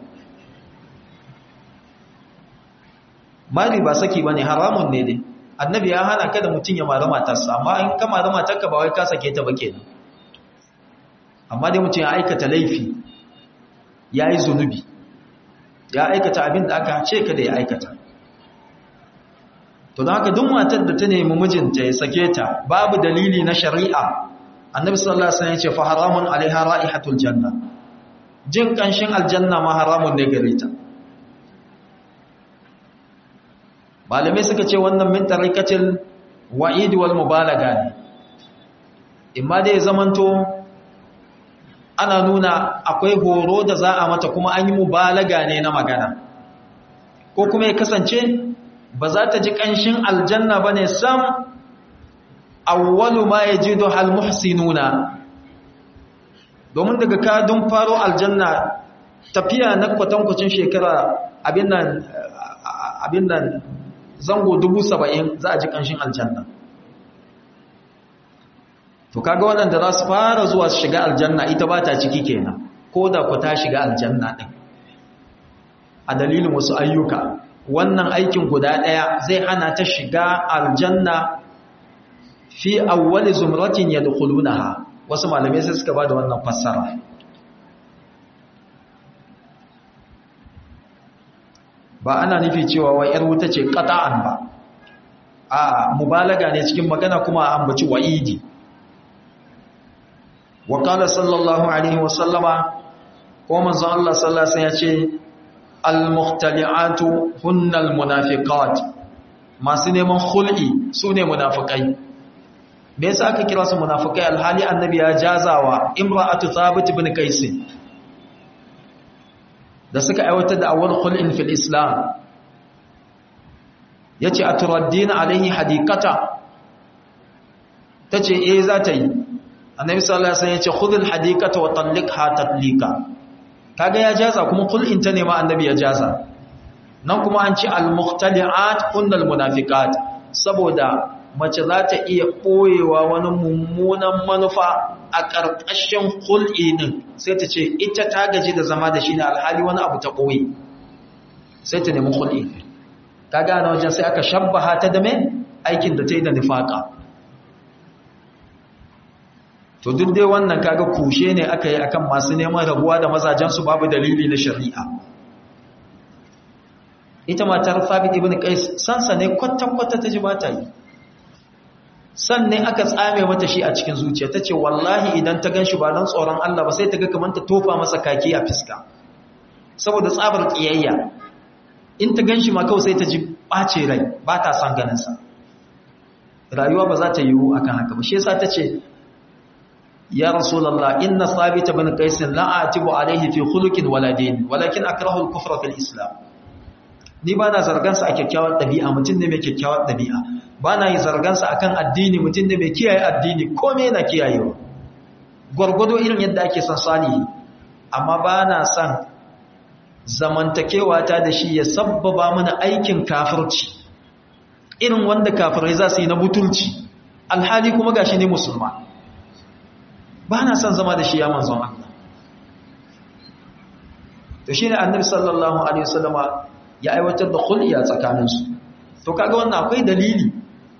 mari ba saki ba ne haramun ne ne annabi ya hana kada mutum ya mari matarsa amma in ka mari matarka ba wai ka sake ta ba kenan amma dai mutum ya aikata laifi ya yi zunubi ya aikata abin da aka ce kada ya aikata to don haka duk matar da ta nemi mijinta ya sake ta babu dalili na shari'a annabi sallallahu alaihi wasallam ya ce fa haramun alaiha ra'ihatul janna jin kanshin aljanna ma haramun ne gare ta malamai suka ce wannan min tarikatil wa'id wal mubalaga ne imma dai zamanto ana nuna akwai horo da za a mata kuma an yi mubalaga ne na magana ko kuma ya kasance ba za ta ji ƙanshin aljanna ba ne sam awwalu ma ya ji hal muhsinuna domin daga kadun faro aljanna tafiya na kwatankwacin shekara abin nan zango dubu saba'in za a ji ƙanshin aljanna to kaga waɗanda za su fara zuwa su shiga aljanna ita ba ta ciki kenan ko da ku ta shiga aljanna ɗin a dalilin wasu ayyuka wannan aikin guda ɗaya zai hana ta shiga aljanna fi awwali zumratin yadkhulunaha wasu malamai sai suka bada wannan fassara ba ana nufi cewa wai yar wuta ce qata'an ba a mubalaga ne cikin magana kuma a ambaci wa'idi wa qala sallallahu alaihi wa sallama ko manzon Allah sallallahu alaihi wasallam ya ce al-muhtali'atu hunnal munafiqat masu neman khul'i sune munafikai me yasa aka kira su munafikai alhali annabi ya jazawa imra'atu thabit ibn qais da suka aiwatar da awwal khul'in fil islam yace aturaddina alaihi hadiqata tace eh za ta yi annabi sallallahu alaihi wasallam yace khudhul hadiqata wa talliqha tatlika kaga ya jaza kuma kul'in ta ne ma annabi ya jaza nan kuma an ci al-muhtali'at kunnal munafiqat saboda mace za ta iya boyewa wani mummunan manufa a ƙarƙashin kul'i din sai ta ce ita ta gaji da zama da shi ne alhali wani abu ta boye sai ta nemi kul'i kaga na wajen sai aka shabbaha ta da me aikin da ta yi da nifaka to duk dai wannan kaga kushe ne aka yi akan masu neman rabuwa da mazajensu babu dalili na shari'a ita matar Thabit ibn Qais sansa ne kwatan-kwata ta ji ba ta yi sannan aka tsame mata shi a cikin zuciya tace wallahi idan ta ganshi ba dan tsoron Allah ba sai ta ga kamar ta tofa masa kaki a fiska saboda tsabar kiyayya in ta ganshi ma kawai sai ta ji bace rai ba ta son ganin sa rayuwa ba za ta yiwu akan haka ba shi yasa tace ya rasulullah inna thabit ibn qais la atibu alayhi fi khuluqin wala din walakin akrahu al-kufra fil islam ni ba na zargansa a kyakkyawar ɗabi'a mutum ne mai kyakkyawar ɗabi'a ba na yi zargansa a kan addini mutum ne mai kiyaye addini kome yana kiyayewa gwargwado irin yadda ake son salihi amma ba na son zamantakewa ta da shi ya sabbaba mana aikin kafirci irin wanda kafirai za su yi na butulci alhali kuma gashi ne musulma ba na son zama da shi ya manzon Allah to shine annabi sallallahu alaihi wasallama ya aiwatar da khulya tsakaninsu to kaga wannan akwai dalili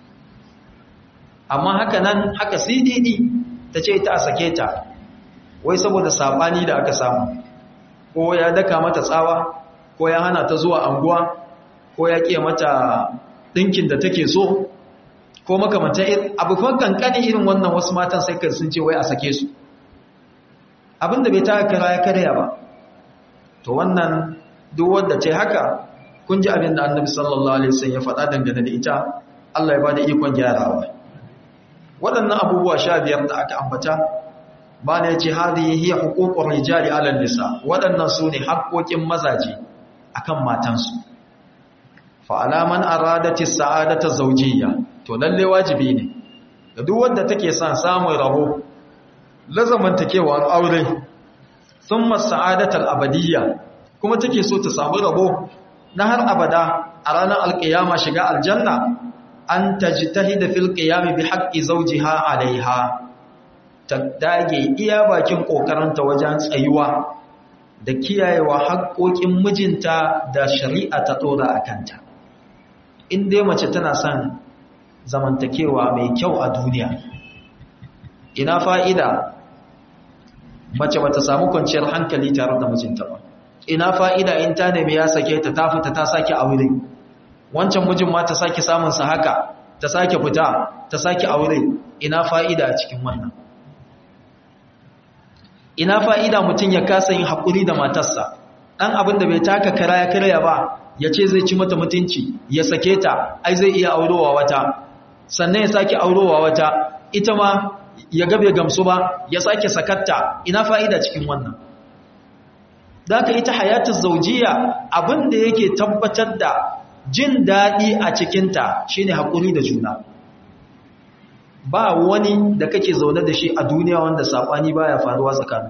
amma haka nan haka sididi ta ce ta sake ta wai saboda sabani da aka samu ko ya daka mata tsawa ko ya hana ta zuwa anguwa ko ya kiya mata dinkin da take so ko makamanta abubuwan kankani irin wannan wasu matan sai ka sun ce wai a sake su abinda bai ta kara ya karya ba to wannan duk wanda ce haka kun ji abin da annabi sallallahu alaihi wasallam ya faɗa dangane da ita Allah ya bada ikon gyarawa waɗannan abubuwa sha biyar da aka ambata ba ne ce hadhihi hiya huququr rijali ala nisa waɗannan su ne haƙoƙin mazaje akan matansu fa alaman aradati sa'adata zawjiyya to lalle wajibi ne ga duk wanda take son samun rabo lazamantakewar aure thumma sa'adatal abadiyya kuma take so ta samu rabo na har abada a ranar alkiyama shiga aljanna an tajtahida fil qiyam bi haqqi zawjiha alaiha ta dage iya bakin kokaranta wajen tsayuwa da kiyayewa haƙoƙin mijinta da shari'a ta dora akanta in dai mace tana son zamantakewa mai kyau a duniya ina fa'ida mace bata samu kwanciyar hankali tare da mijinta ba ina fa'ida in ta nemi ya sake ta ta fita ta sake aure wancan mijin ma ta sake samun sa haka ta sake fita ta sake aure ina fa'ida a cikin wannan ina fa'ida mutum ya kasa yin haƙuri da matarsa ɗan abin da bai taka kara ya karya ba ya ce zai ci mata mutunci ya sake ta ai zai iya aurowa wata sannan ya sake aurowa wata ita ma ya gabe gamsu ba ya sake sakatta ina fa'ida cikin wannan da ka ita hayatun zaujiya abinda yake tabbatar da jin daɗi a cikinta shine haƙuri da juna ba wani da kake zaune da shi a duniya wanda saɓani baya faruwa tsakanin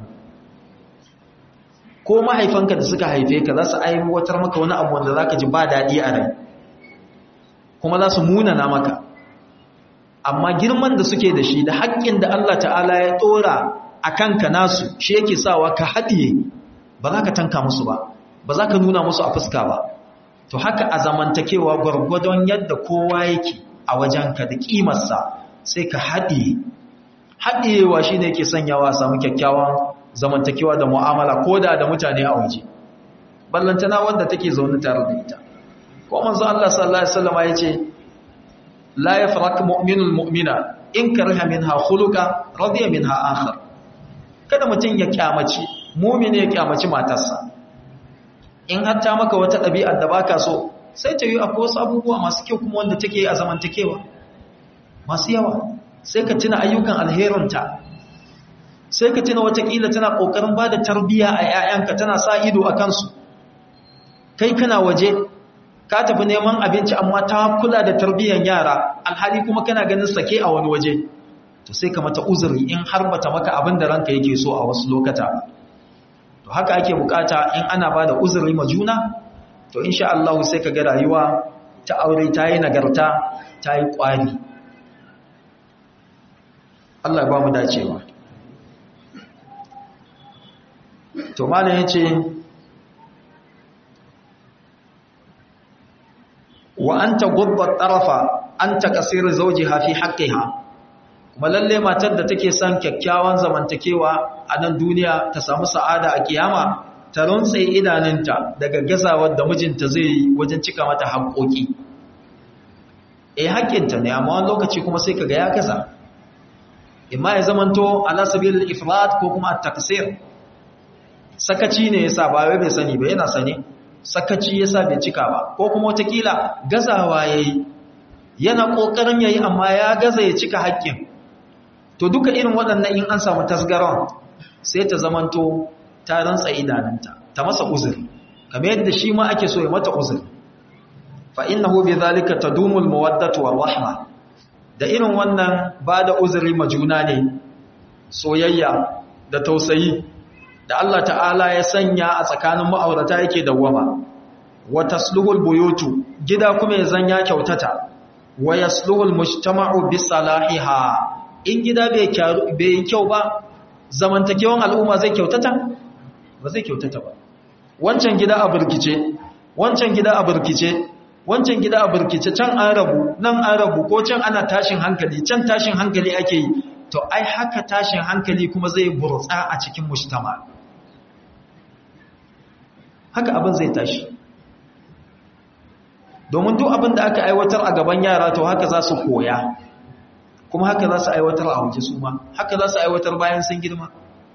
ko mahaifanka da suka haife ka za su aiwatar maka wani abu wanda za ka ji ba daɗi a rai kuma za su munana maka amma girman da suke da shi da haƙƙin da Allah ta'ala ya ɗora a kanka nasu shi yake sawa ka haɗiye ba za ka tanka musu ba ba za ka nuna musu a fuska ba to haka a zamantakewa gwargwadon yadda kowa yake a wajenka da ƙimarsa sai ka haɗiye haɗiyewa shi ne yake sanyawa samu kyakkyawan zamantakewa da mu'amala ko da da mutane a waje ballantana wanda take zaune tare da ita ko manzo Allah sallallahu alaihi wasallam ya ce la yafrak mu'minul mu'mina in kariha minha khuluqa radiya minha akhar kada mutun ya kyamaci mu'mini ya kyamaci matarsa in har ta maka wata ɗabi'ar da baka so sai ta yi akwai wasu abubuwa masu kyau kuma wanda take a zamantakewa masu yawa sai ka tuna ayyukan alherinta sai ka tuna watakila tana ƙoƙarin ba da tarbiyya a 'ya'yanka tana sa ido a kansu kai kana waje ka tafi neman abinci amma ta kula da tarbiyyar yara alhali kuma kana ganin sake a wani waje to sai ka mata uzuri in har bata maka abin da ranka yake so a wasu lokata to haka ake bukata in ana ba da uzuri ma juna to insha Allah sai ka ga rayuwa ta aure ta yi nagarta ta yi ƙwari Allah ba mu dacewa to malam yace wa anta gubba tarafa anta kasir zawjiha fi haqqiha kuma lalle matar da take son kyakkyawan zamantakewa a nan duniya ta samu sa'ada a kiyama ta runtse idanunta daga gazawar da mijinta zai yi wajen cika mata haƙoƙi eh haƙƙinta ne amma wani lokaci kuma sai kaga ya gaza imma ya zamanto ala sabilil ifrat ko kuma at-taksir sakaci ne yasa ba wai bai sani ba yana sane sakaci yasa bai cika ba ko kuma watakila gazawa yayi yana kokarin yayi amma ya gaza ya cika haƙƙin to duka irin waɗannan in an samu tasgaron sai ta zamanto ta rantsa idananta ta masa uzuri kamar yadda shi ma ake so ya mata uzuri fa innahu bidhalika tadumul mawaddatu war rahma da irin wannan ba da uzuri ma juna ne soyayya da tausayi da Allah ta'ala ya sanya a tsakanin ma'aurata yake dawwama wa tasluhul buyutu gida kuma ya zanya kyautata wa yasluhu almujtama'u bi salahiha in gida bai bai kyau ba zamantakewan al'umma zai kyautata ba zai kyautata ba wancan gida a burkice wancan gida a burkice wancan gida a burkice can an rabu nan an rabu ko can ana tashin hankali can tashin hankali ake yi to ai haka tashin hankali kuma zai burtsa a cikin mujtama haka abin zai tashi domin duk abin da aka aiwatar a gaban yara to haka za su koya kuma haka za su aiwatar a waje su ma haka za su aiwatar bayan sun girma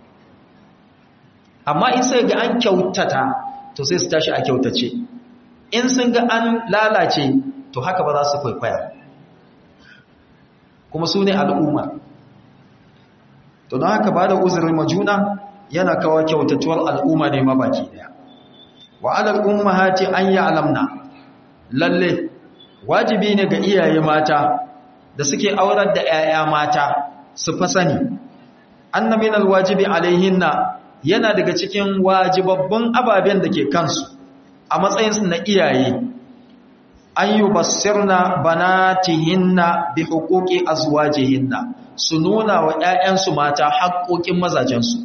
amma in sai ga an kyautata to sai su tashi a kyautace in sun ga an lalace to haka ba za su kwaikwaya kuma su ne al'umma to don haka ba da uzurin majuna yana kawo kyautatuwar al'umma ne mabaki daya wa alal ummahati an ya'lamna lalle wajibi ne ga iyaye mata da suke aurar da 'ya'ya mata su fa sani anna min alwajibi alaihinna yana daga cikin wajibabbun ababen da ke kansu a matsayin su na iyaye an yubassirna banatihinna bi huquqi azwajihinna su nuna wa 'ya'yansu mata haƙoƙin mazajensu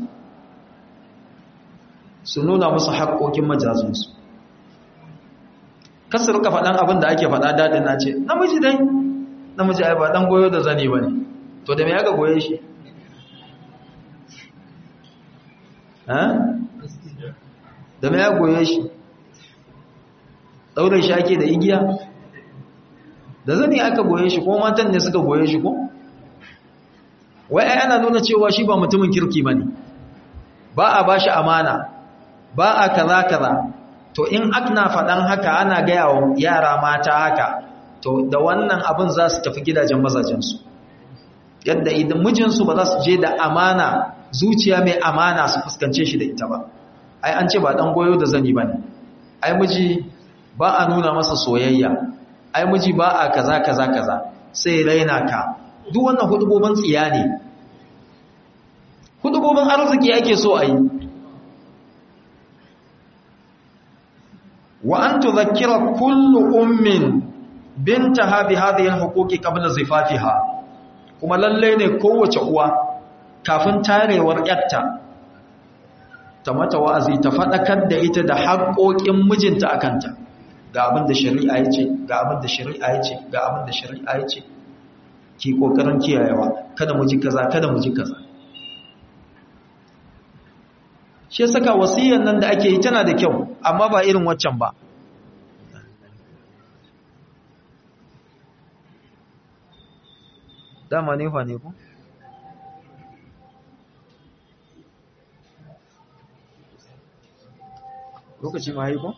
su nuna musu haƙoƙin majazinsu kasu rika faɗan abin da ake faɗa daɗin na ce namiji dai namiji ai ba ɗan goyo da zane ba ne to da me aka goye shi da me ya goye shi ɗaure shi ake da igiya da zane aka goye shi ko matan ne suka goye shi ko wai ai ana nuna cewa shi ba mutumin kirki ba ne ba a ba shi amana ba a kaza kaza to in akna faɗan haka ana gaya wa yara mata haka to da wannan abin za su tafi gidajen mazajensu yadda idan mijinsu ba za su je da amana zuciya mai amana su fuskance shi da ita ba ai an ce ba ɗan goyo da zani ba ne ai miji ba a nuna masa soyayya ai miji ba a kaza kaza kaza sai raina ka duk wannan hudubobin tsiya ne hudubobin arziki ake so a yi wa an tudhakkira kullu ummin bintaha bi hadhihi alhuquqi qabla zifafiha kuma lalle ne kowace uwa kafin tarewar yarta ta mata wa'azi ta fadakar da ita da haƙoƙin mijinta akanta ga abin da shari'a yace ga abin da shari'a yace ga abin da shari'a yace ki kokarin kiyayewa kada mu ji kaza kada mu ji kaza shi saka wasiyyar nan da ake yi tana da kyau amma ba irin waccan ba dama ne fa ne ku lokaci ma yi ku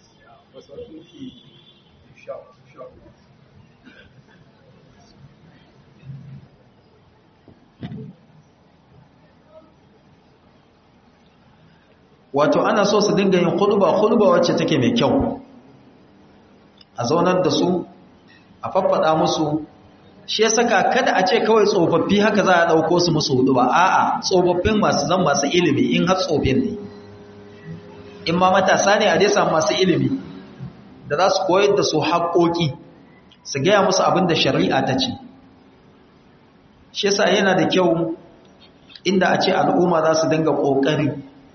wato ana so su dinga yin khutba khutba wacce take mai kyau a zaunar da su a faffada musu shi ya saka kada a ce kawai tsofaffi haka za a dauko su musu hudu ba a'a tsofaffin masu zan masu ilimi in har tsofin ne in ma matasa ne a dai samu masu ilimi da za su koyar da su haƙoƙi su gaya musu abin da shari'a ta ce shi yasa yana da kyau inda a ce al'umma za su dinga ƙoƙari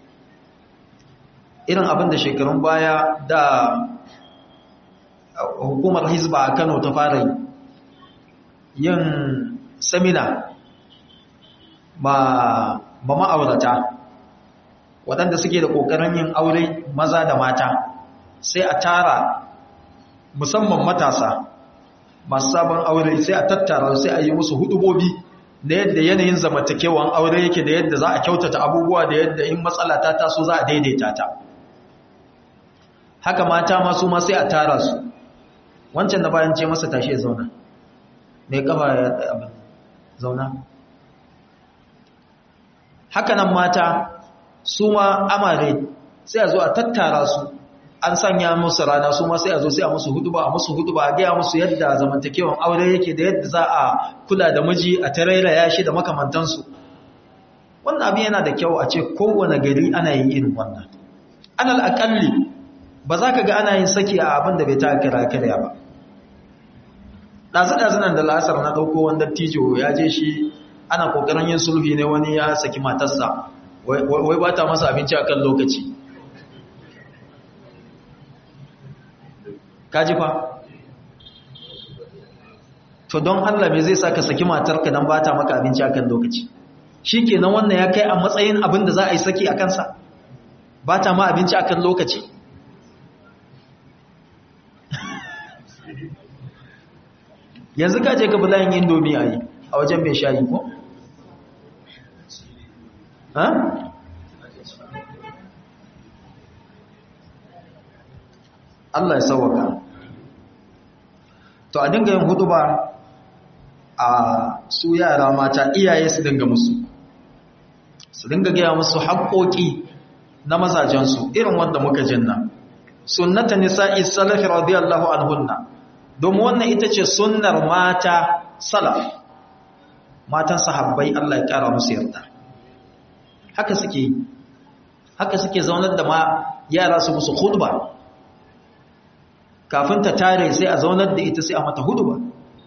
irin abin da shekarun baya da hukumar hizba a kano ta fara yin samina ba ma'aurata waɗanda suke da ƙoƙarin yin aure maza da mata sai a tara musamman matasa masu sabon aure sai a tattara sai a yi musu hudubobi da yadda yanayin zamantakewan aure yake da yadda za a kyautata abubuwa da yadda in matsala ta taso za a daidaita ta haka mata masu ma sai a tara su wancan da bayan ce masa tashi ya zauna mai kafa ya abin zauna haka nan mata su ma amare sai a zo a tattara su an sanya musu rana su ma sai a zo sai a musu huduba a musu huduba a gaya musu yadda zamantakewan aure yake da yadda za a kula da miji a tarairaya shi da makamantansu wannan abin yana da kyau a ce kowane gari ana yin irin wannan alal akalli ba za ka ga ana yin saki a abin da bai ta kira kira ba ɗazu-ɗazu nan da lasar na ɗauko wanda tijo ya je shi ana ƙoƙarin yin sulhi ne wani ya saki matarsa wai ba ta masa abinci a kan lokaci kaji fa to don Allah me zai sa ka saki matarka don ba ta maka abinci a kan lokaci shi kenan wannan ya kai a matsayin abin da za a yi saki a kansa ba ta ma abinci a kan lokaci yanzu ka je ka bi layin indomi a yi a wajen mai shayi ko? ha? Allah ya sauwaka to a dinga yin hudu ba a su yara mata iyaye su dinga musu su dinga gaya musu haƙoƙi na mazajensu irin wanda muka jinna sunnata nisa'i salafi radiyallahu anhunna domin wannan ita ce sunnar mata salaf matan sahabbai Allah ya kara musu yarda haka suke haka suke zaunar da ma yara su musu khutba kafin ta tare sai a zaunar da ita sai a mata hudba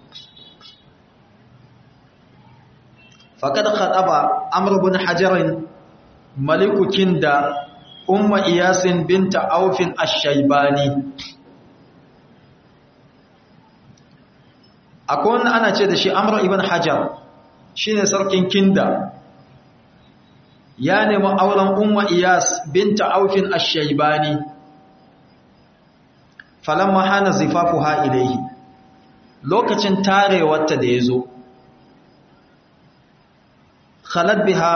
faqad khataba amr ibn hajar maliku kinda umma iyasin binta aufin ash-shaybani akwai wanda ana ce da shi amr ibn hajar shine sarkin kinda ya nemi auren umma iyas binta aufin ash-shaybani falamma hana zifafuha ilayhi lokacin tarewarta da yazo khalat biha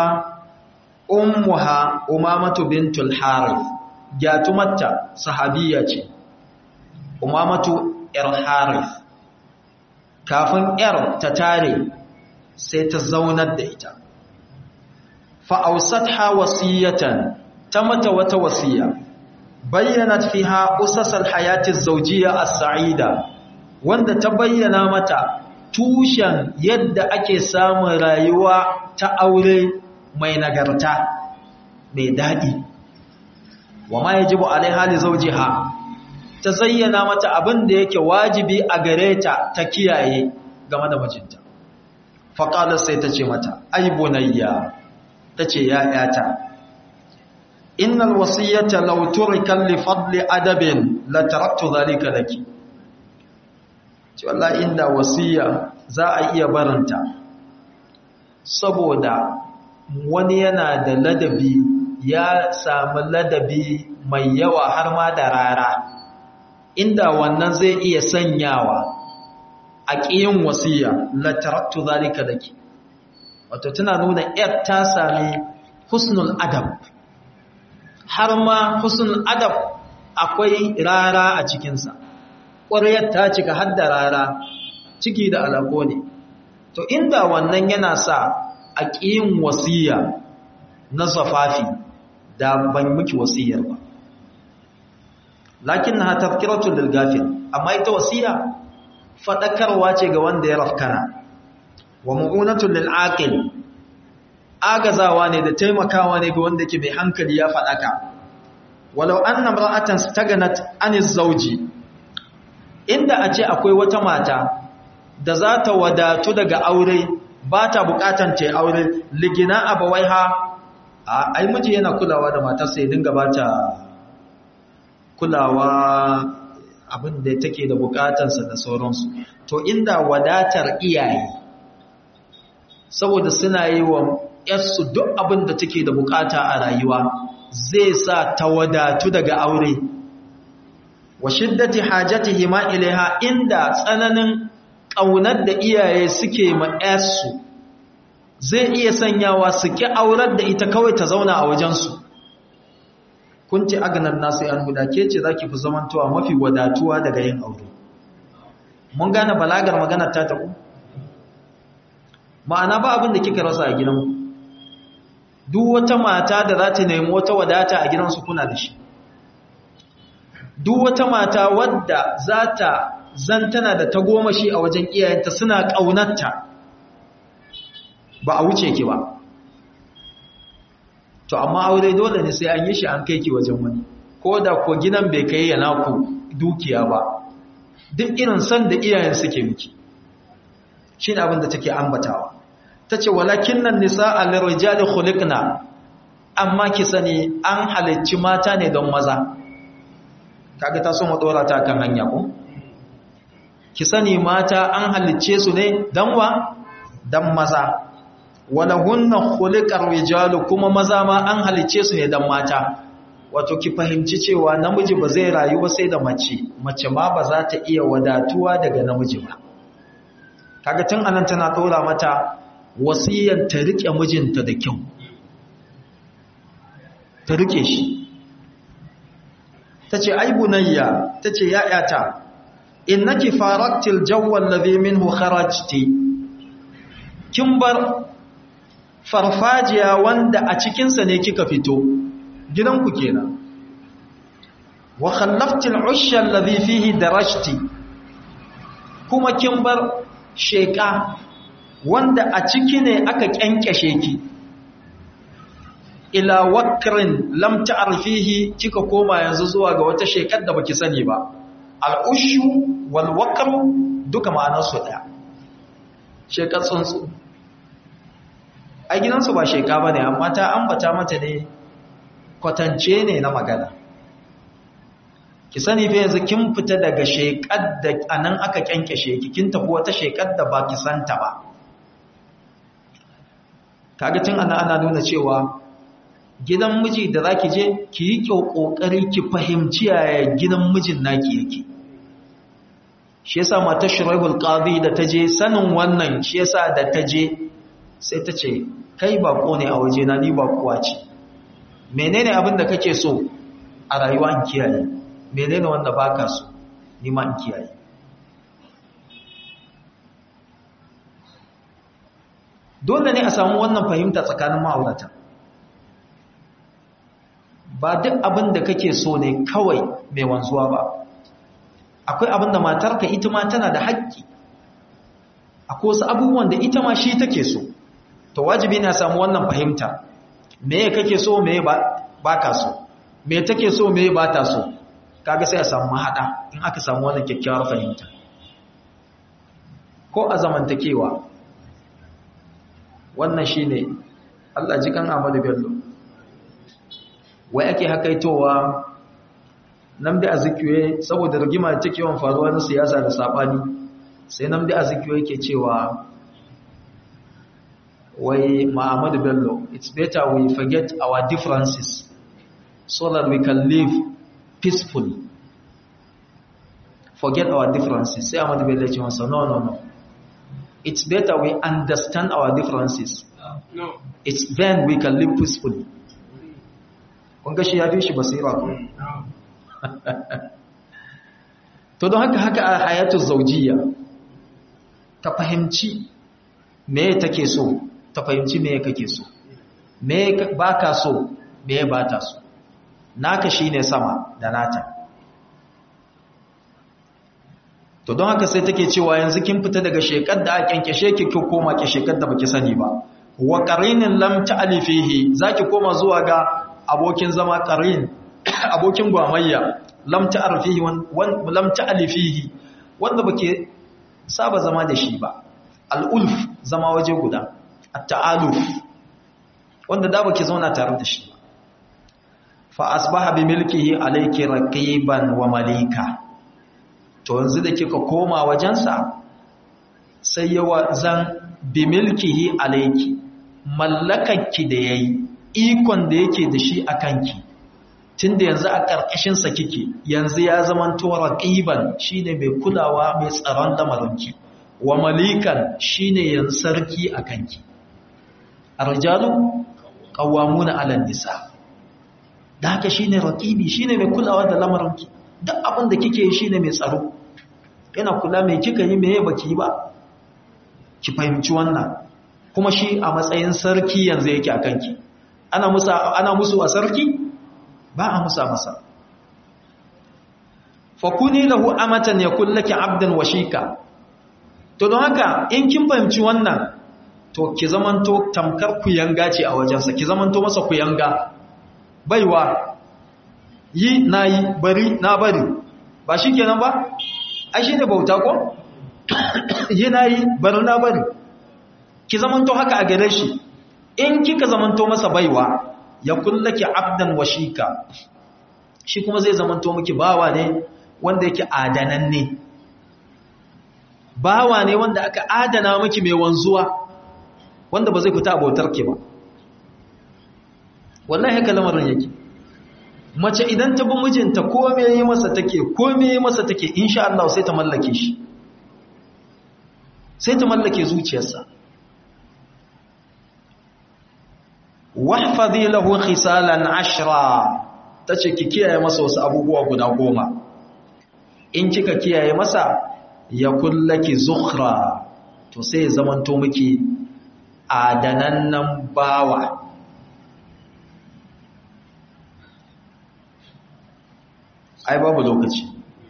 ummuha umamatu bintul harith gyatumatta sahabiya ce umamatu yar harith kafin yar ta tare sai ta zaunar da ita fa'ausatha wasiyatan ta mata wata wasiya bayyanat fiha usasal hayati zawjiyya as-sa'ida wanda ta bayyana mata tushen yadda ake samun rayuwa ta aure mai nagarta mai daɗi wa ma yajibu alaiha li zawjiha ta zayyana mata abin da yake wajibi a gare ta ta kiyaye game da mijinta faqala sai ta ce mata ai bunayya tace ya yata innal wasiyata law turika li fadli adabin la taraktu dhalika laki ce wallahi inda wasiya za a iya barinta saboda wani yana da ladabi ya samu ladabi mai yawa har ma da rara inda wannan zai iya sanyawa a ƙiyin wasiya la taraktu zalika laki wato tana nuna yar ta sami husnul adab har ma husnul adab akwai rara a cikinsa ƙwaryar ta cika har da rara ciki da alaƙo ne to inda wannan yana sa a ƙiyin wasiya na zafafi da ban miki wasiyar ba lakin na tafkiratu lil gafil amma ita wasiya fadakarwa ce ga wanda ya rafkana wa mu'unatu lil aqil agazawa ne da taimakawa ne ga wanda ke mai hankali ya fadaka walau anna imra'atan staganat aniz zawji inda a ce akwai wata mata da za ta wadatu daga aure ba ta bukatan ta aure ligina abawaiha ai miji yana kulawa da matarsa ya dinga ba ta kulawa abin da take da bukatansa da sauransu to inda wadatar iyaye saboda suna yi wa yarsu duk abin da take da bukata a rayuwa zai sa ta wadatu daga aure wa shiddati hajatihi ma ilaiha inda tsananin ƙaunar da iyaye suke ma yarsu zai iya sanyawa su ki aurar da ita kawai ta zauna a wajensu kun ce aganar nasu yan guda ke ce za ki fi zamantowa mafi wadatuwa daga yin aure mun gane balagar maganar ta taku ma'ana ba abin da kika rasa a gidanku duk wata mata da za ta nemi wata wadata a gidansu kuna da shi duk wata mata wadda za ta zantana da tagomashi a wajen iyayenta suna ƙaunarta ba a wuce ki ba to amma aure dole ne sai an yi shi an kai ki wajen wani ko da ko gidan bai kai yana ku dukiya ba duk irin san da iyayen suke miki shine abin da take ambatawa tace walakinnan nisaa lirijali khuliqna amma ki sani an halicci mata ne don maza kaga ta so mu dora ta kan hanya ko ki sani mata an halicce su ne dan wa dan maza walahunna khuliqar rijalu kuma maza ma an halicce su ne dan mata wato ki fahimci cewa namiji ba zai rayu ba sai da mace mace ma ba za ta iya wadatuwa daga namiji ba kaga tun anan tana dora mata wasiyyar ta rike mijinta da kyau ta rike shi tace ai bunayya tace ya'yata innaki faraktil jawwa alladhi minhu kharajti kin bar farfajiya wanda a cikin sa ne kika fito gidanku kenan wa khallaftil ushya alladhi fihi darajti kuma kin bar sheka wanda a ciki ne aka kyankyashe ki ila wakrin lam ta'rifihi kika koma yanzu zuwa ga wata shekar da baki sani ba al-ushu wal wakru duka ma'anar su daya shekar tsuntsu a gidansu ba sheka bane amma ta ambata mata ne kwatance ne na magana ki sani fa yanzu kin fita daga shekar da anan aka kyankyashe ki kin tafi wata shekar da ba ki santa ba kaga tun ana ana nuna cewa gidan miji da zaki je ki yi kyau kokari ki fahimci yaya gidan mijin naki yake shi yasa mata shuraibul qadi da taje sanin wannan shi yasa da taje sai ta ce kai bako ne a waje na ni bakuwa ce menene abin da kake so a rayuwa in kiyaye menene wanda baka so ni ma in kiyaye dole ne a samu wannan fahimta tsakanin ma'aurata ba duk abin da kake so ne kawai mai wanzuwa ba akwai abin da matarka ita ma tana da haƙƙi akwai wasu abubuwan da ita ma shi take so to wajibi ne a samu wannan fahimta me kake so me ba ka so me take so me ba ta so kaga sai a samu mahada in aka samu wannan kyakkyawar fahimta ko a zamantakewa wannan shine Allah ji kan Ahmadu Bello wai ake hakaitowa namdi azikiwe saboda rigima take yawan faruwa na siyasa da sabani sai namdi azikiwe yake cewa wai Muhammadu Bello it's better we forget our differences so that we can live peacefully forget our differences sai Ahmadu Bello ya ce masa no no no it's better we understand our differences no. it's then we can live peacefully kun ga shi ya fi shi basira ko to don haka haka a hayatu zaujiya ka fahimci me take so ta fahimci me kake so me baka so me ba ta so naka shine sama da nata to don haka sai take cewa yanzu kin fita daga shekar da aka kyankyashe ki ki koma ki shekar da baki sani ba wa qarinin lam ta'lifihi zaki koma zuwa ga abokin zama qarin abokin gwamayya lam ta'rifihi lam ta'lifihi wanda bake saba zama da shi ba al-ulf zama waje guda at-ta'aluf wanda da bake zauna tare da shi fa asbaha bi milkihi alayki raqiban wa malika to yanzu da kika koma wajensa sai yawa zan bi milkihi alayki mallakanki da yayi ikon da yake da shi akanki tunda yanzu a karkashin sa kike yanzu ya zaman to raqiban shine mai kulawa mai tsaron lamarinki wa malikan shine yan sarki akanki arjalu qawwamuna 'ala nisa da haka shine raqibi shine mai kulawa da lamarinki duk abin da kike yi shine mai tsaro yana kula mai kika yi meye baki yi ba ki fahimci wannan kuma shi a matsayin sarki yanzu yake a kanki ana musa ana musu a sarki ba a musa masa fakuni lahu amatan yakul laki abdan washika to don haka in kin fahimci wannan to ki zamanto tamkar kuyanga ce a wajensa ki zamanto masa kuyanga baiwa yi na yi bari na bari ba shi kenan ba ai shi ne bauta ko yana yi bari na bari ki zamanto haka a gare shi in kika zamanto masa baiwa ya kullaki abdan washika shi kuma zai zamanto miki bawa ne wanda yake adananne bawa ne wanda aka adana miki mai wanzuwa wanda ba zai fita abotar ki ba wallahi haka lamarin yake mace idan ta bi mijinta kome yi masa take kome yi masa take insha Allah sai ta mallake shi sai ta mallake zuciyarsa wahfazi lahu khisalan ashra tace ki kiyaye masa wasu abubuwa guda goma in kika kiyaye masa ya kullaki zukhra to sai zamanto miki adanannan bawa ai babu lokaci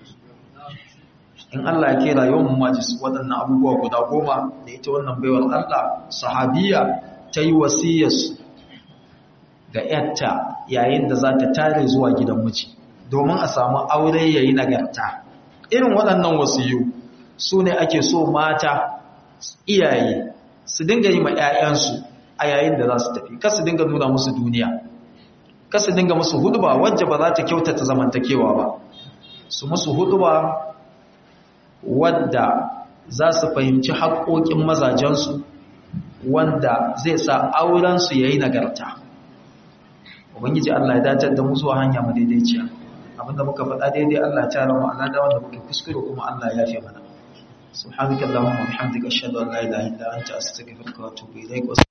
in Allah ya kera yawan majis waɗannan abubuwa guda goma da ita wannan baiwar Allah sahabiya ta yi wasiyarsu ga ‘yarta yayin da za ta tare zuwa gidan miji domin a samu aure ya yi nagarta irin waɗannan wasiyu su ne ake so mata iyaye su dinga yi ma ‘ya'yansu a yayin da za su tafi kasu dinga nuna musu duniya kasu dinga musu huduba wajja ba za ta kyautata zamantakewa ba su musu huduba wadda za su fahimci haƙoƙin mazajensu wanda zai sa aurensu ya yi nagarta ubangiji Allah ya dacar da mu zuwa hanya mu daidaiciya abinda muka faɗa daidai Allah ya tara mu Allah da wanda muke kuskure kuma Allah ya yafe mana subhanakallahumma wa bihamdika ashhadu an la ilaha illa anta astaghfiruka wa atubu ilaik